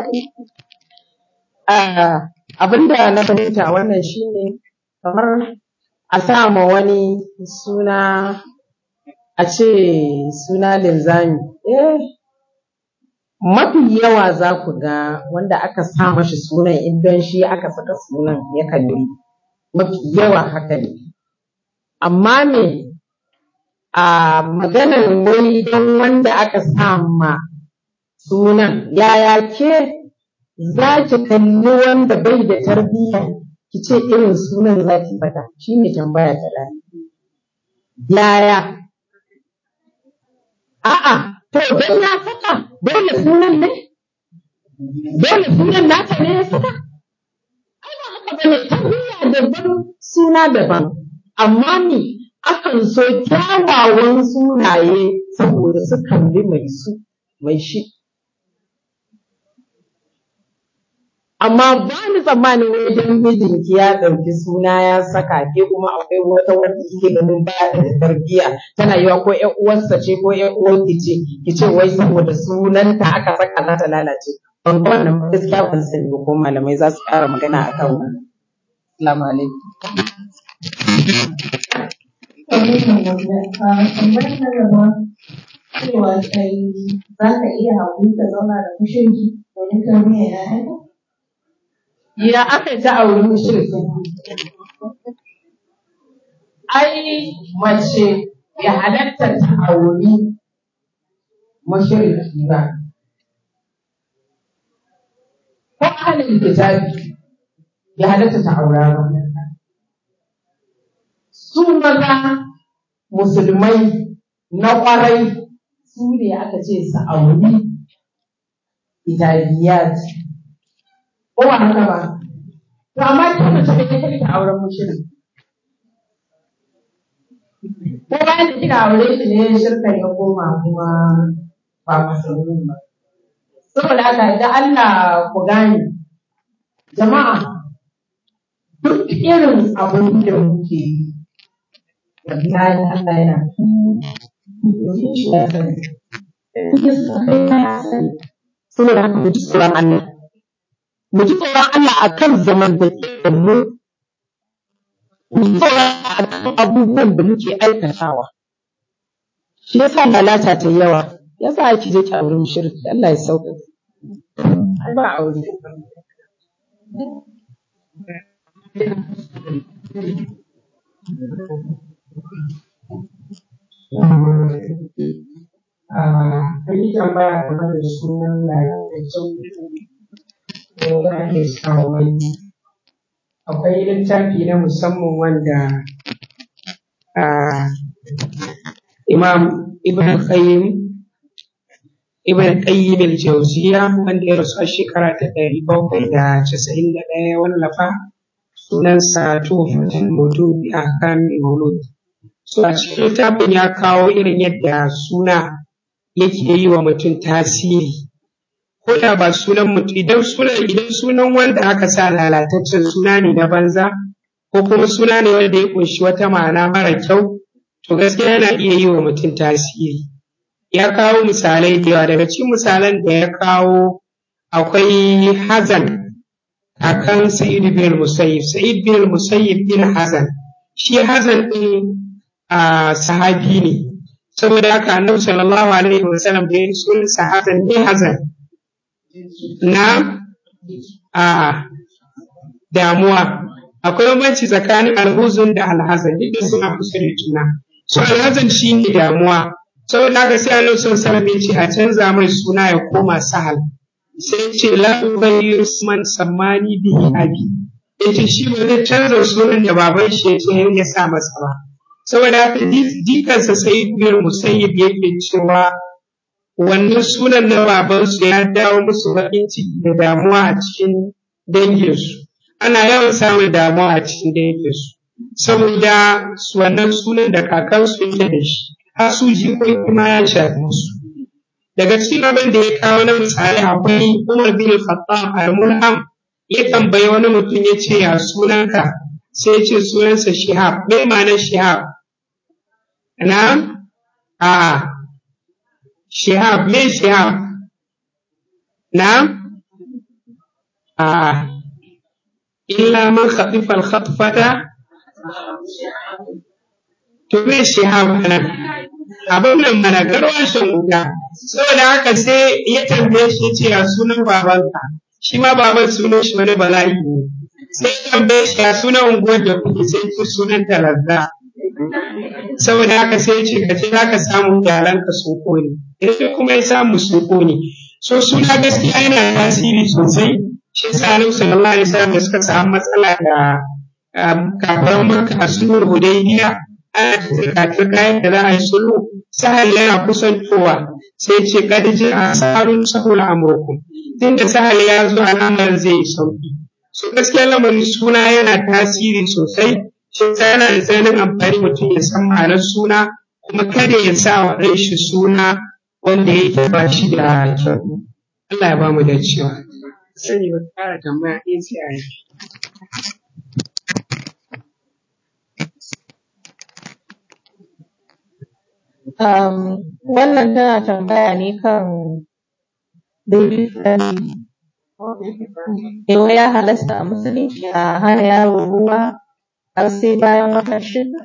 abin da na fahimta wannan shine kamar a sa ma wani suna a ce suna linzami eh mafi yawa za ku ga wanda aka sa mashi sunan idan shi aka saka sunan yakan yi mafi yawa haka ne amma me a maganar wani don wanda aka sa ma sunan yaya ke za ki kalli wanda bai da tarbiyya ki ce irin sunan za ki faɗa shi ne tambaya ta ɗaya yaya a'a to don ya saka dole sunan ne dole sunan naka ne ya saka ai ba haka bane tarbiyya daban suna daban amma ni akan so kyawawan sunaye saboda sukan bi mai su mai shi amma ba ni tsammanin wajen mijinki ya ɗauki suna ya saka ke kuma akwai wata wanda kike ganin ba da tarbiyya tana yiwa ko ƴan uwarsa ce ko ƴan uwarki ce ki ce wai saboda sunanta aka saka za ta lalace ban ga wannan gaskiya ban sani ba ko malamai za su ƙara magana akan wannan assalamu alaikum cewa kai za ka iya haƙuri ka zauna da fushinki domin tarbiyyar ‘ya'yanka? Ya aka ta auri mushriki. Ai mace ya halatta ta auri mushriki ba. Ko ahalin kitabi ya halatta ta aura ba. Su maza musulmai na ƙwarai su ne aka ce su auri kitabiyat. ko ba haka ba to amma ta mace da kake ta auren mushrik ko bayan da kika aure shi ne shirka ya koma kuma ba musulmi ba saboda haka idan Allah ku gane jama'a duk irin abin da muke yi wallahi Allah yana saboda haka mu ji tsoron Allah mu ji tsoron Allah akan zamantakewar mu mu ji tsoron Allah akan abubuwan da muke aikatawa shi yasa lalata ta yawa yasa ake je ki aure mushriki Allah ya sauka ba aure An yi tambaya game da sunan lalataccen mutum ko ake sa wani. Akwai littafi na musamman wanda ah, Imam Ibn Qayyim Ibn Qayyim al-Jawziya wanda ya rasu a shekara ta ɗari bakwai da casa'in da ɗaya ya wallafa sunansa Tuhfatul Mawdud bi Ahkamil Mawlud. So a cikin littafin ya kawo irin yadda suna yake yi wa mutum tasiri. Ko da ba sunan mutum idan sunan idan sunan wanda aka sa lalataccen suna ne na banza ko kuma suna ne wanda ya ƙunshi wata ma'ana mara kyau to gaskiya yana iya yi wa mutum tasiri. Ya kawo misalai da yawa daga cikin misalan da ya kawo akwai hazan akan Sa'id bin Musayyib. Sa'id bin Musayyib bin Hazan. Shi Hazan ɗin a sahabi ne. Saboda haka Annabi sallallahu alaihi wasallam da ya yi sunansa Hazan ne Hazan. Na a damuwa. Akwai bambanci tsakanin alhuzun da alhazan duk da suna kusa da juna. So alhazan shi ne damuwa. Saboda haka sai Annabi sallallahu alaihi wasallam ya ce a canza mai suna ya koma sahal. sai ce la ubayyiru man sammani bihi abi yace shi ba zai canza sunan da baban shi yace ya sa masa ba saboda haka jikansa sai bin musayyib yake cewa wannan sunan na babansu ya dawo musu baƙin ciki da damuwa a cikin danginsu ana yawan samun damuwa a cikin danginsu saboda wannan sunan da kakansu yake da shi har su jikoki ma ya shafi su daga cikin abin da ya kawo na misali akwai Umar bin Khattab al-Mulham ya tambayi wani mutum ya ce ya sunanka sai ya ce sunansa Shihab me ma'anar Shihab na a Shihab me Shihab na a illa man khatifa al-khatfata to me Shihab nan abin nan mana garwashin wuta saboda haka sai ya tambaye shi ce ya sunan babanka shi ma baban sunan shi wani bala'i ne sai ya tambaye shi ya sunan unguwar da kuke sai ce sunan talazza saboda haka sai ya ce ka ce za ka samu yaranka sun kone sai kuma ya samu sun kone so suna gaskiya yana tasiri sosai shi sa annabi sallallahu alaihi wasallam da suka samu matsala da kafaran makka sulhul hudaybiya ana turka kayan da za a yi sulhu sahal yana kusantowa sai ce kadiji a sarun sahul amurkum tunda sahal ya zo alamar zai yi sauki so gaskiya lamarin suna yana tasiri sosai shi yana da tsananin amfani mutum ya san ma'anar suna kuma kada ya sa wa ɗan shi suna wanda yake ba shi da kyau Allah ya ba mu da cewa sani ba ƙara tambaya ɗin sai a yi Um, wannan tana tambaya ne kan baby friendly. Yau ya halasta a musulunci a hana yaro ruwa har sai bayan wata shida.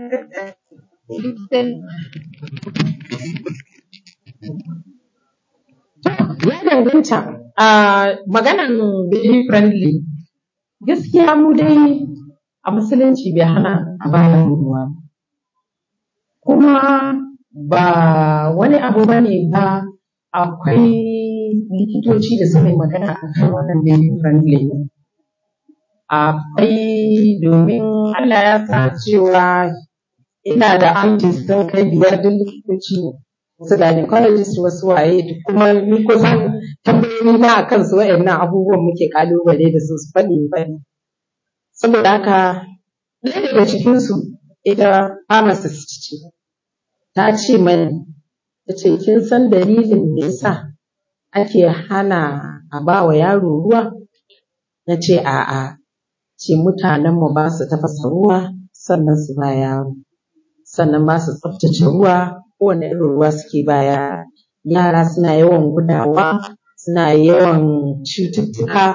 Ya danganta a maganan baby friendly gaskiya mu dai a musulunci bai hana a bayan ruwa ba. kuma ba wani abu ba ne ba akwai likitoci da suka yi magana a kan wannan baby friendly akwai domin Allah ya sa cewa ina da aunties sun kai biyar duk likitoci ne wasu gynecologist wasu waye kuma ni kusan tambayoyi na akan su waɗannan abubuwan muke kalubale da su su faɗi faɗi saboda haka ɗaya daga cikinsu ita pharmacist ce ta ce mani ta ce kin san dalilin da yasa ake hana a ba wa yaro ruwa na ce a'a ce mutanenmu ba su tafasa ruwa sannan su ba yaro sannan ba su tsaftace ruwa kowane irin ruwa suke ba yara yara suna yawan gudawa suna yawan cututtuka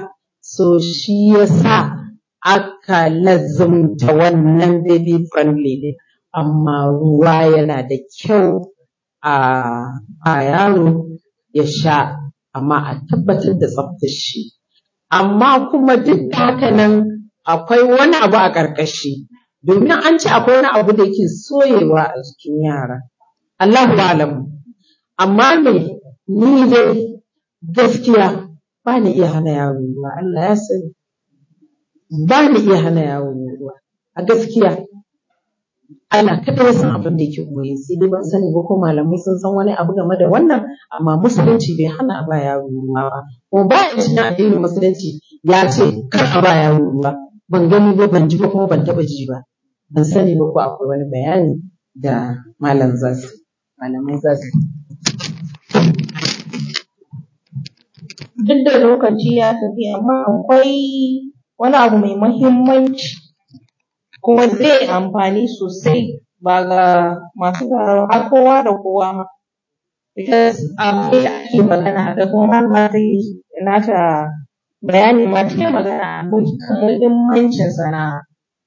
so shi yasa aka lazumta wannan baby friendly ne amma ruwa yana da kyau a a yaro ya sha amma a tabbatar da tsaftar shi amma kuma duk da haka nan akwai wani abu a ƙarƙashi domin an ce akwai wani abu da yake soyewa a jikin yara Allahu alam amma me ni dai gaskiya ba ni iya hana yaro ruwa Allah ya sani ba ni iya hana yaro ruwa a gaskiya Allah kada ya san abin da yake koyi sai dai ban sani ba ko malamai sun san wani abu game da wannan amma musulunci bai hana a ba yaro ruwa ba kuma ba ya cikin addinin musulunci ya ce kar a ba yaro ruwa ban gani ba ban ji ba kuma ban taba ji ba ban sani ba ko akwai wani bayani da malam za su malamai za su duk da lokaci ya tafi amma akwai wani abu mai mahimmanci kuma zai amfani sosai ba ga masu sauraro har kowa da kowa ma because abin da ake magana da kuma malama ta yi nata bayani ma ta yi magana a muhimmancin sana'a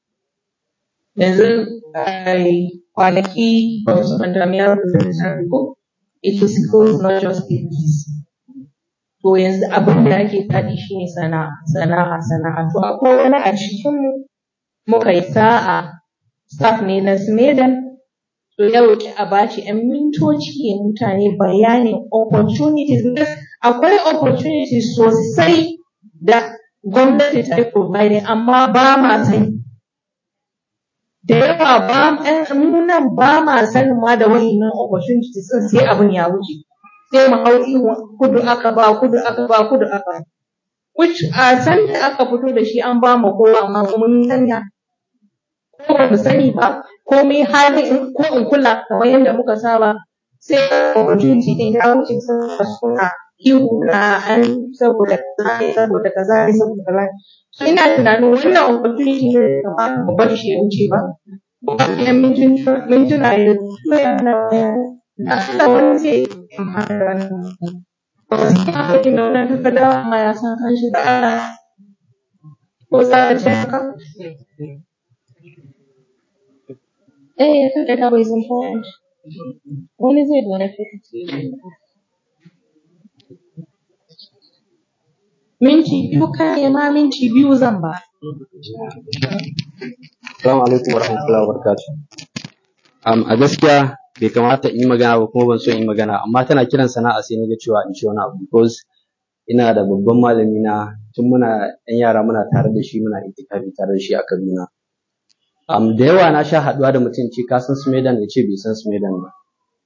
yanzu ai, kwanaki ba su manta me yaro da zai ko it is schools not just babies to yanzu abin da ake faɗi shine sana'a sana'a sana'a to akwai wani a cikin mu muka yi sa'a staff ne na Smedan to ya roƙi a bashi ‘yan mintoci ya mutane bayanin opportunities akwai opportunities sosai da gwamnati ta yi providing amma ba ma sani da yawa ba mu nan ba ma sanin ma da wa'innan opportunities ɗin sai abin ya wuce sai mu hau ihu kudu aka ba kudu aka ba kudu aka ba which a san da aka fito da shi an ba mu kowa amma mun sanya ko ba mu sani ba komai hali in ko in kula kamar yadda muka saba sai opportunity din ya wuce saboda suna ihu na an saboda kaza ne saboda kaza ne saboda kaza ne so ina tunanin wannan opportunity ne da kamata mu bar shi ya wuce ba bayan mintuna ya zo yana da Allah wani zai amfana da wannan wasu ya kai na wannan takarda amma ya san kan shi da Allah ko za a ce haka Eh, takarda is important. Wani zai benefit. Minti biyu kare ma minti biyu zan ba. Assalamu alaikum wa rahmatullahi wa barakatuh. Um, a gaskiya bai kamata in yi magana ba kuma ban so in yi magana amma tana kiran sana'a sai na ga cewa in ci wani abu because ina da babban malami na tun muna yan yara muna tare da shi muna itikafi tare da shi a Kaduna. Um, da yawa na sha haɗuwa da mutum ce ka san Smedan ya ce bai san Smedan ba.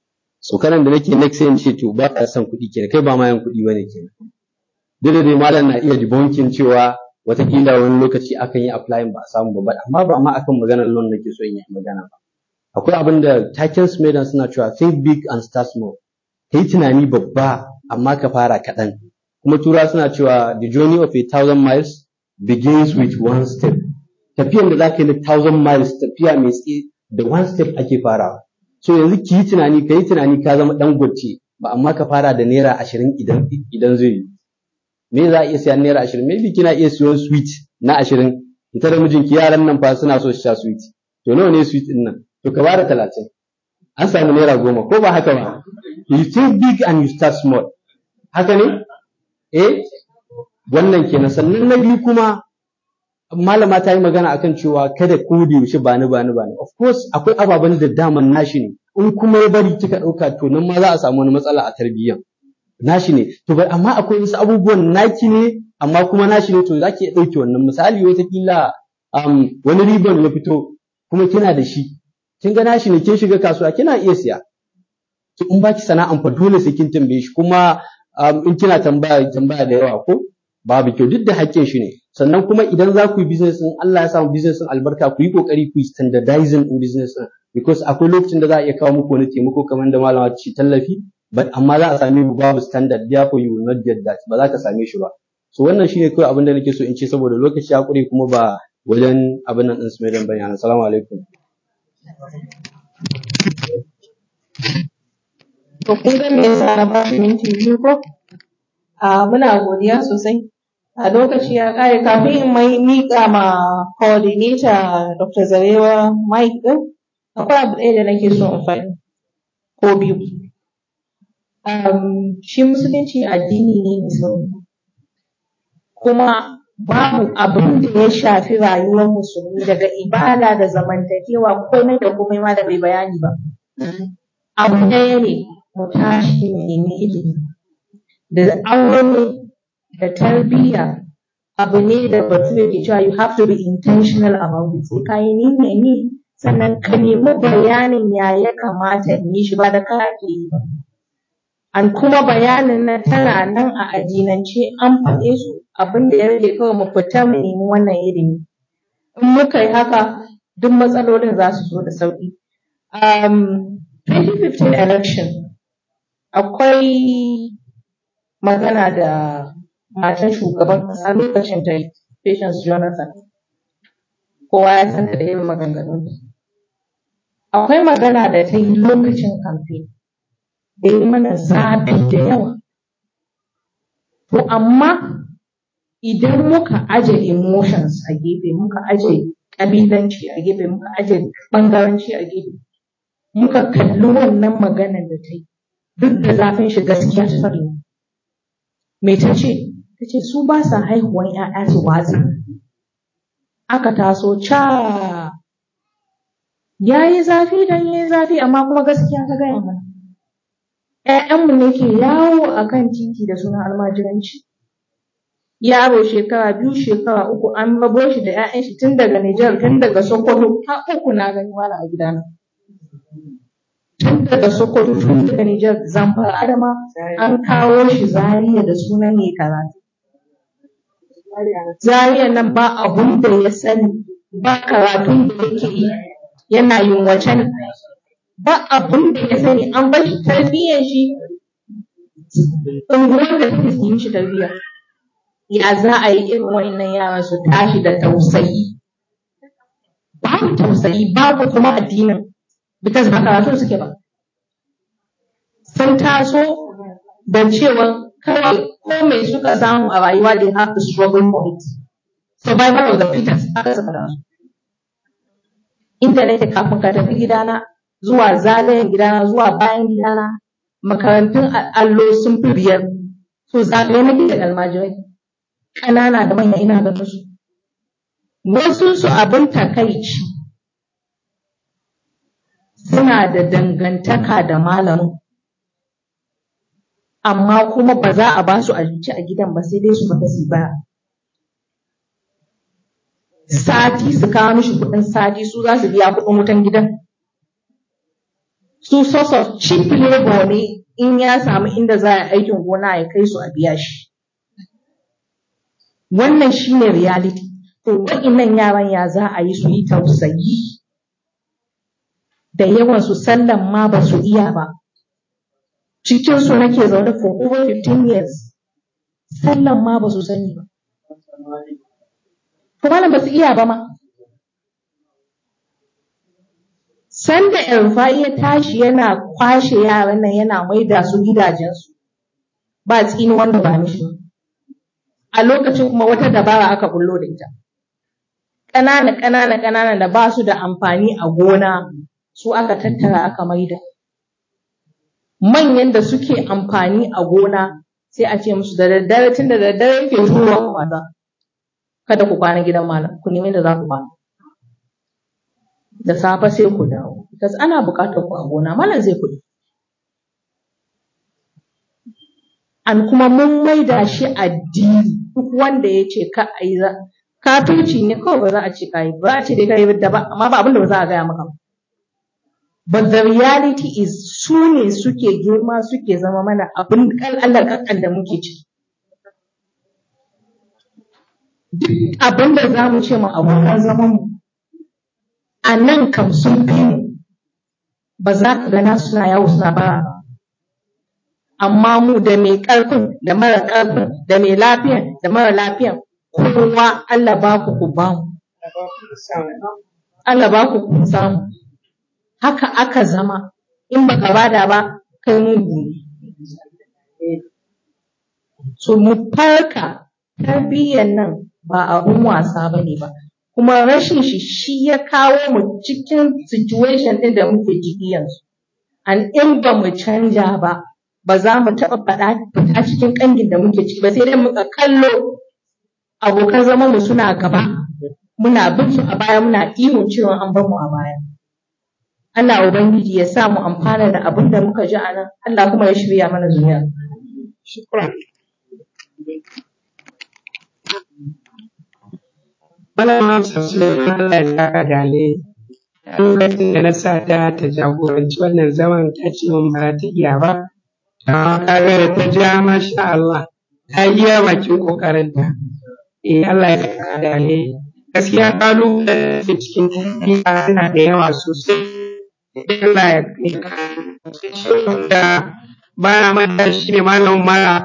So kanan da nake next sai in ce to ba ka son kuɗi kenan kai ba ma yan kuɗi bane kenan. Duk da dai malam na iya debunking cewa watakila wani lokaci akan yi applying ba a samu ba amma ba ma akan maganar loan nake so in yi magana ba. Akwai abin da taken Smedan suna cewa think big and start small. Kai tunani babba amma ka fara kaɗan. Kuma tura suna cewa the journey of a thousand miles begins with one step. tafiyan da za ka yi na thousand miles tafiya mai tsaye da one step ake farawa so yanzu ki yi tunani ka yi tunani ka zama dan gwace ba amma ka fara da naira ashirin idan idan zai yi me za a iya siyan naira ashirin maybe kina iya siyon sweet na ashirin ita da mijinki yaran nan fa suna so su sha sweet to nawa ne sweet din nan to ka bada talatin an samu naira goma ko ba haka ba you think big and you start small haka ne eh wannan kenan sannan na biyu kuma malama ta yi magana akan cewa kada ko da yaushe ba ni ba ni ba ni of course akwai ababen da daman nashi ne in kuma ya bari kika ɗauka to nan ma za a samu wani matsala a tarbiyyan nashi ne to bai amma akwai wasu abubuwan naki ne amma kuma nashi ne to za ki iya ɗauke wannan misali wataƙila um, wani riban ya fito kuma kina da shi kin ga nashi ne kin shiga kasuwa kina iya siya to in baki sana'an fa dole sai kin tambaye shi kuma um, in kina tambaya tambaya da yawa ko babu kyau duk da haƙƙin shi ne sannan kuma idan za ku yi business din Allah ya samu business din albarka ku yi kokari ku yi standardizing in business din because akwai lokacin da za a iya kawo muku wani taimako kamar da malama ta ce tallafi but amma za a same ku babu standard therefore you will not get that ba za ka same shi ba so wannan shine kawai abin da nake so in ce saboda lokaci ya kure kuma ba wajen abin nan din su mai dan bayani assalamu alaikum To kun ga me yasa na ba shi minti biyu ko? A muna godiya sosai. a lokaci ya kare kafin in mai miƙa ma coordinator Dr. Zarewa Mike ɗin akwai abu ɗaya da nake so in faɗi ko biyu. Um, shi musulunci addini ne mai sauƙi kuma babu abin da ya shafi rayuwar musulmi daga ibada da zamantakewa komai da komai ma da bai bayani ba. Abu ɗaya ne mu tashi mu nemi ilimi da aure da tarbiyya abu ne da bature ke cewa you have to be intentional about it sai ka yi niyya ne sannan ka nemi bayanin ya ya kamata in yi shi ba da ka ake yi ba an kuma bayanin nan tana nan a addinance an faɗe su abin da ya rage kawai mu fita mu nemi wannan ilimi in muka yi haka duk matsalolin za su zo da sauƙi um, 2015 election akwai magana da matan shugaban ƙasa lokacin ta yi Patience Jonathan kowa ya san da irin maganganun akwai magana da ta yi lokacin kamfe da yi mana zafi da yawa to amma idan muka aje emotions a gefe muka aje ƙabilanci a gefe muka aje ɓangaranci a gefe muka kalli wannan maganar da ta yi duk da zafin shi gaskiya ta faɗi me ta ce ta ce su ba sa haihuwan ‘ya'ya su watsa aka taso ca ya yi zafi don ya yi zafi amma kuma gaskiya ta gaya mana ‘ya'yanmu ne ke yawo a kan titi da suna almajiranci yaro shekara biyu shekara uku an rabo shi da ‘ya'yan shi tun daga Nijar tun daga Sokoto har uku na gani wala a gidana tun daga Sokoto tun daga Nijar Zamfara Adama an kawo shi Zaria da sunan ne karatu Zaria nan ba abun da ya sani ba karatun da yake yi yana yin wace ne ba abun da ya sani an ba shi tarbiyyar shi unguwar da take yi shi tarbiyya ya za a yi irin wannan yaran su tashi da tausayi babu tausayi babu kuma addinin because ba karatu suke ba sun taso da cewa kawai ko mai suka samu a rayuwa they have to struggle for it survival of the fittest aka saka da su inda nake kafin ka tafi gidana zuwa zagayen gidana zuwa bayan gidana makarantun allo sun fi biyar so zagaye nake da almajirai ƙanana da manya ina ganin su wasu su abin takaici suna da dangantaka da malamin amma kuma ba za a ba su abinci a gidan ba sai dai su fita su ba sati su kawo mishi kuɗin sati su za su biya kuɗin wutan gidan su source of cheap labor ne in ya samu inda za a aikin gona ya kai su a biya shi wannan shine reality to wa'innan yaran ya za a yi su yi tausayi da yawan su sallan ma ba su iya ba cikin su nake zaune for over 15 years sallan ma ba su sani ba to malam ba su iya ba ma sanda Elfa'i ya tashi yana kwashe yaran nan yana maida su gidajensu ba tsini wanda ba mishi a lokacin kuma wata dabara aka bullo da ita ƙanana ƙanana ƙanana da ba su da amfani a gona su aka tattara aka maida manyan da suke amfani a gona sai a ce musu da daddare tun da daddare yake zuwa wasa kada ku kwana gidan malam ku nemi da za ku kwana da safe sai ku dawo because ana buƙatar ku a gona malam zai kuɗi an kuma mun maida shi addini duk wanda ya ce ka a yi kafirci ne kawai ba za a ce ka yi ba a ce dai ka yi da ba amma ba abin da ba za a gaya maka ba but the reality is su ne suke girma suke zama mana abin Allah kakan da muke ci duk abin da za mu ce ma abokan zaman mu a nan kam sun fi mu ba za ka gana suna yawo suna bara ba amma mu da mai ƙarfin da mara ƙarfin da mai lafiyan da mara lafiyan kowa Allah ba ku ku ba mu Allah ba ku ku samu haka aka zama in baka bada ba kai mugu ne so mu farka tarbiyyar nan ba abun wasa ba ne ba kuma rashin shi shi ya kawo mu cikin situation ɗin da muke ciki yanzu an in ba mu canja ba ba za mu taɓa faɗa fita cikin ƙangin da muke ciki ba sai dai muka kallo abokan zaman mu suna gaba muna bin su a baya muna ihun cewa an bar mu a baya Allah Ubangiji ya sa mu amfana da abin da muka ji a nan Allah kuma ya shirya mana zuriya Shukran. Malama Sassu Allah ya saka da alheri. Lokacin da na sa ta ta jagoranci wannan zaman ta ce min ba za ta iya ba. Amma kaga da ta ja masha Allah ta iya bakin kokarinta. Eh Allah ya saka da alheri. Gaskiya kalubale da ke cikin tarbiyya yana da yawa sosai. Allah ya kai da ba na manta shi ne malamin mara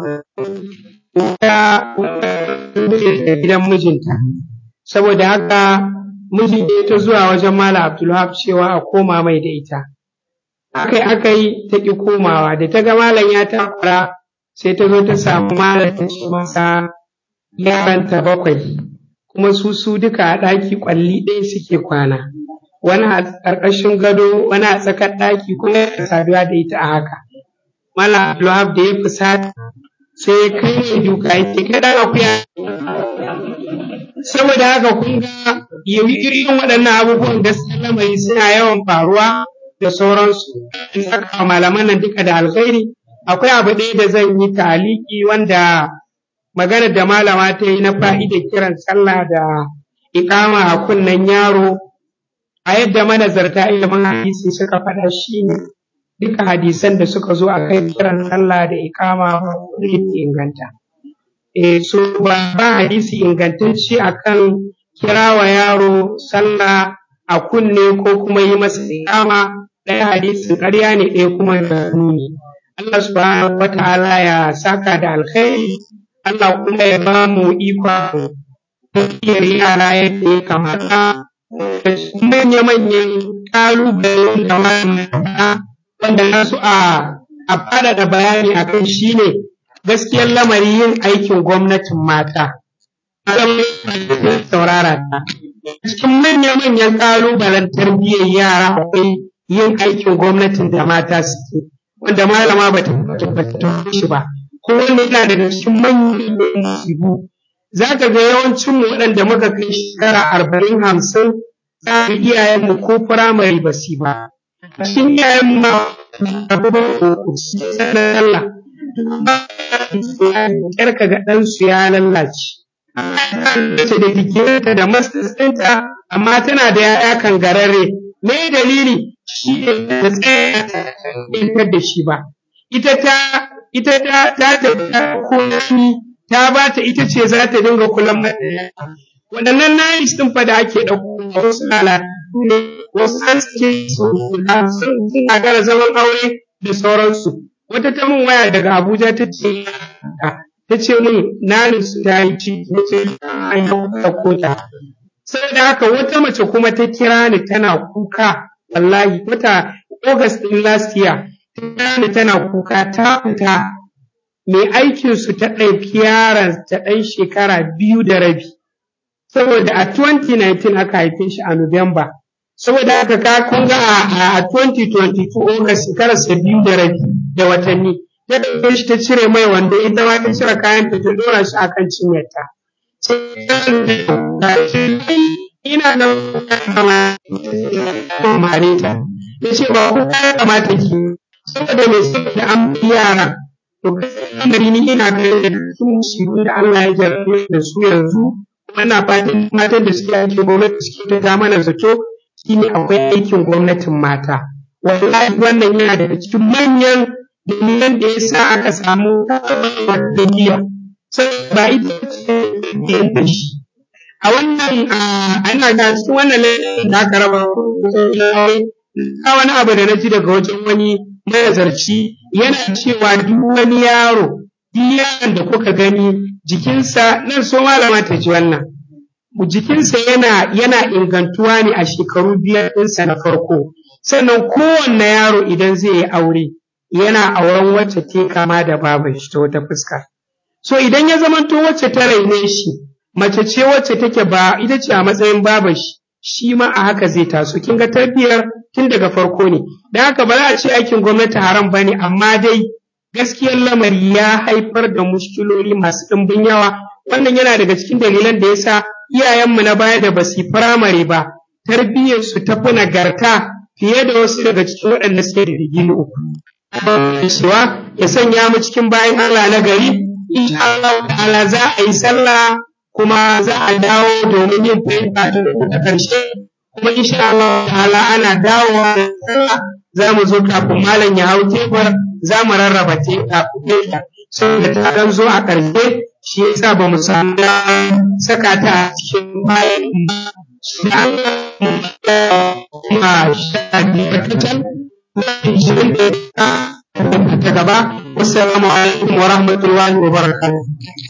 ta da gidan mijinta saboda haka miji ya ta zuwa wajen mala abdulhab cewa a koma mai da ita akai akai ta ki komawa da ta ga malam ya takura sai ta zo ta samu malam ta ce masa yaranta bakwai kuma su su duka a ɗaki ƙwalli ɗaya suke kwana wani a ƙarƙashin gado wani a tsakar ɗaki kuma ya saduwa da ita a haka mala abdulhab da ya fusata sai ya kai mai duka yake kai ɗan akuya saboda haka kun ga irin waɗannan abubuwan gaskiya lamari suna yawan faruwa da sauransu in saka malaman nan duka da alkhairi akwai abu ɗaya da zan yi taliki wanda maganar da malama ta yi na fa'ida kiran sallah da iƙama a kunnen yaro a yadda manazarta ilimin hadisi suka faɗa shi ne duka hadisan da suka zo a kai kiran sallah da iƙama ba inganta eh so ba ba hadisi ingantacce akan kirawa yaro sallah a kunne ko kuma yi masa iƙama ɗaya hadisin ƙarya ne ɗaya kuma da nuni Allah subhanahu wa ta'ala ya saka da alkhairi Allah kuma ya ba mu ikon tafiyar yara yadda ya kamata manya-manyan ƙalubalen da malamin wanda na su a a faɗaɗa bayani a kai shine gaskiyar lamari yin aikin gwamnatin mata. saurara ta. Cikin manya-manyan ƙalubalen tarbiyyar yara akwai yin aikin gwamnatin da mata suke, wanda malama ba ta tabbata shi ba. Ko wanda yana daga cikin manyan musibu. Za ka ga yawancin mu waɗanda muka kai shekara arba'in hamsin za ka iyayenmu ko firamare ba su ba. Cikin iyayenmu ma Allah. Ƙyar ka ga ɗansu ya lallace. Mace da digirinta da masters ɗinta, amma tana da ‘ya'ya kan gararre. Me dalili? Shi ne da tsaya da shi ba. Ita ta ita ta ta ta koyi ta ba ta ita ce za ta dinga kulan mata waɗannan nayis ɗin fa da ake ɗauko wasu lalatu ne wasu an suke su sun gara zaman aure da sauransu wata ta min waya daga abuja ta ce ta ce min nani su ta yi ci ta ce an yi ɗauko ta saboda haka wata mace kuma ta kira ni tana kuka wallahi wata august ɗin last year ta kira ni tana kuka ta fita mai aikinsu ta ɗauki yaron ta ɗan shekara biyu da rabi saboda a 2019 aka haife shi a Nuwamba. Saboda haka ka kun ga a 2022 August shekararsa biyu da rabi da watanni. Ta ɗauke shi ta cire mai wanda ita ma ta cire kayan ta ta ɗora shi a kan cinyarta. Ina da mare ta. Ya ce ba ku ya kamata ki saboda mai saboda an yara. To gaskiya ni ina ganin da su musibu da Allah ya jarrabe da su yanzu muna fatan matan da suke aiki gwamnati suke ta mana zato shine akwai aikin gwamnatin mata wallahi wannan yana daga cikin manyan dalilan da yasa aka samu daliya sai ba ita ce da shi a wannan ana ga cikin wannan laifin da aka raba ka wani abu da na ji daga wajen wani manazarci yana cewa duk wani yaro duk yaron da kuka gani jikinsa nan so malama ta ji wannan jikinsa yana yana ingantuwa ne a shekaru biyar ɗinsa na farko sannan kowanne yaro idan zai yi aure yana auren wacce ta kama da baban shi ta wata fuska so idan ya zamanto wacce ta raine shi mace ce wacce take ba ita ce a matsayin babar shi shi ma a haka zai taso kin ga tarbiyyar tun daga farko ne dan haka ba za a ce aikin gwamnati haram ba ne amma dai gaskiyar lamari ya haifar da mushkiloli masu ɗimbin yawa wannan yana daga cikin dalilan da yasa iyayenmu na baya da basu yi firamare ba tarbiyyarsu ta fi nagarta fiye da wasu daga cikin waɗanda suke da digiri uku. Cewa ya sanya mu cikin bayan Allah na gari, insha Allah ta'ala za a yi sallah kuma za a dawo domin yin fahimta ta ƙarshe kuma insha Allah ta'ala ana dawowa da sallah za mu zo kafin malam ya hau tebur za mu rarraba tebur saboda ta dan zo a ƙarshe shi yasa ba mu samu saka ta a cikin bayan kuma sha biyar kacal ishirin da ta gaba wasu alaikum wa rahmatullahi wa barakatuh